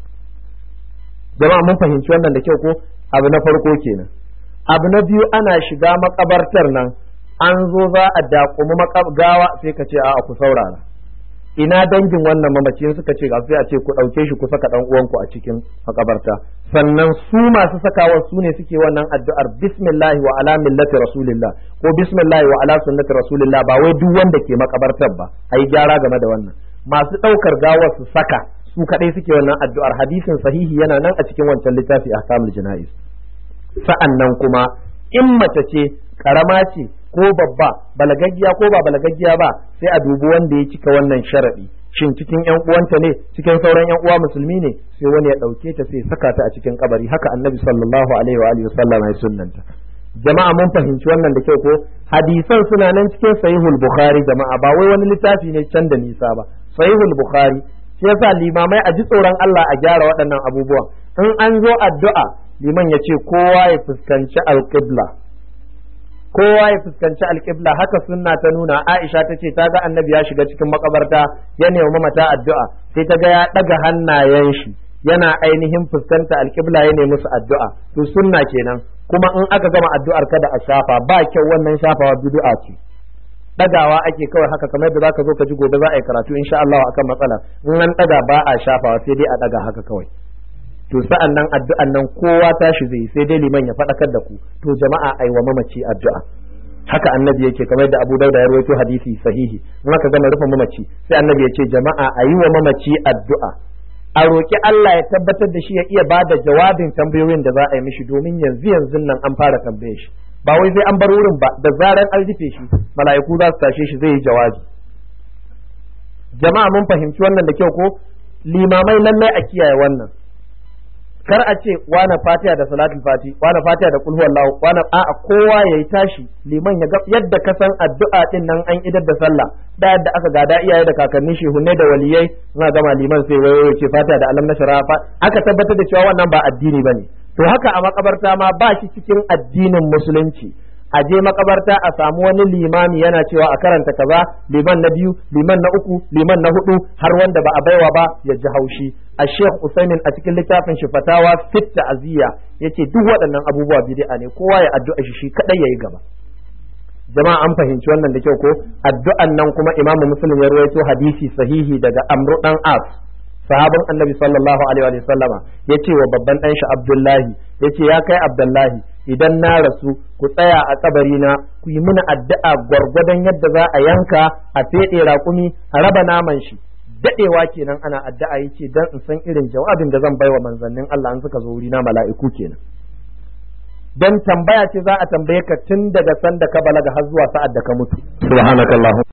jama'a mun fahimci wannan da kyau ko abu na farko kenan abu na biyu ana shiga makabartar nan an zo za a dakumi gawa sai ka ce a'a ku saurara ina dangin wannan mamacin suka ce ga sai a ce ku ɗauke shi ku saka ɗan uwanku a cikin makabarta sannan su masu sakawa su ne suke wannan addu'ar bismillahi wa ala millati rasulillah ko bismillahi wa ala sunnati rasulillah ba wai duk wanda ke makabartar ba ayi gyara game da wannan masu ɗaukar gawar su saka su kadai suke wannan addu'ar hadisin sahihi yana nan a cikin wancan littafi ahkamul jana'iz sa'annan kuma in mace ce karama ce ko babba balagaggiya ko ba balagaggiya ba sai a dubi wanda ya cika wannan sharadi shin cikin yan uwanta ne cikin sauran yan uwa musulmi ne sai wani ya dauke ta sai saka ta a cikin kabari haka annabi sallallahu alaihi wa alihi wasallam ya sunnanta jama'a mun fahimci wannan da kyau ko hadisan suna nan cikin sahihul bukhari jama'a ba wai wani littafi ne can da nisa ba sahihul bukhari shi yasa limamai a ji tsoron Allah a gyara waɗannan abubuwan in an zo addu'a liman ya ce kowa ya fuskanci alqibla kowa ya fuskanci alƙibla haka sunna ta nuna Aisha ta ce ta ga annabi ya shiga cikin makabarta ya nemi mamata addu'a sai ta ga ya ɗaga hannayen shi yana ainihin fuskanta alƙibla ya nemi musu addu'a to sunna kenan kuma in aka gama addu'ar kada a shafa ba kyau wannan shafawa bid'a ce ɗagawa ake kawai haka kamar yadda zaka zo ka ji gobe za a yi karatu insha Allah akan matsala in an ɗaga ba a shafawa sai dai a ɗaga haka kawai to sa'an nan addu'an nan kowa tashi zai sai dai liman ya faɗakar da ku to jama'a ai wa mamaci addu'a haka annabi yake kamar da Abu Dauda ya rawaito hadisi sahihi in aka gama rufe mamaci sai annabi ya ce jama'a a yi wa mamaci addu'a a roƙi Allah ya tabbatar da shi ya iya ba da jawabin tambayoyin da za a yi mishi domin yanzu yanzu nan an fara tambaye shi ba wai sai an bar wurin ba da zarar an rufe shi mala'iku za su tashe shi zai yi jawabi jama'a mun fahimci wannan da kyau ko limamai lallai a kiyaye wannan kar a ce wane fatiha da salatul fati wane fatiha da kulhu wallahu wane a'a kowa yayi tashi liman ya ga yadda ka san addu'a din nan an idar da sallah da yadda aka gada iyaye da kakanni shehunne da waliyai suna gama liman sai wayo ce fatiha da alam nashara aka tabbatar da cewa wannan ba addini bane to haka a makabarta ma ba shi cikin addinin musulunci a je makabarta a samu wani limami yana cewa a karanta kaza liman na biyu liman na uku liman na hudu har wanda ba a baiwa ba ya ji haushi a sheikh usaimin a cikin littafin shi fatawa fit ta'ziya yace duk waɗannan abubuwa bid'a ne kowa ya addu'a shi shi kadai yayi gaba jama'a an fahimci wannan da kyau ko addu'an nan kuma imamu muslim ya rawaito hadisi sahihi daga amru dan as sahabin annabi sallallahu alaihi wa sallama ya ce wa babban ɗan shi abdullahi ya ce ya kai abdullahi idan na rasu ku tsaya a kabarina ku yi mini addu'a gwargwadon yadda za a yanka a feɗe raƙumi a raba naman shi daɗewa kenan ana addu'a yace dan in san irin jawabin da zan baiwa manzannin Allah an suka zo wurina mala'iku kenan dan tambaya ce za a tambaye ka tun daga sanda ka balaga har zuwa sa'ad da ka mutu subhanakallahu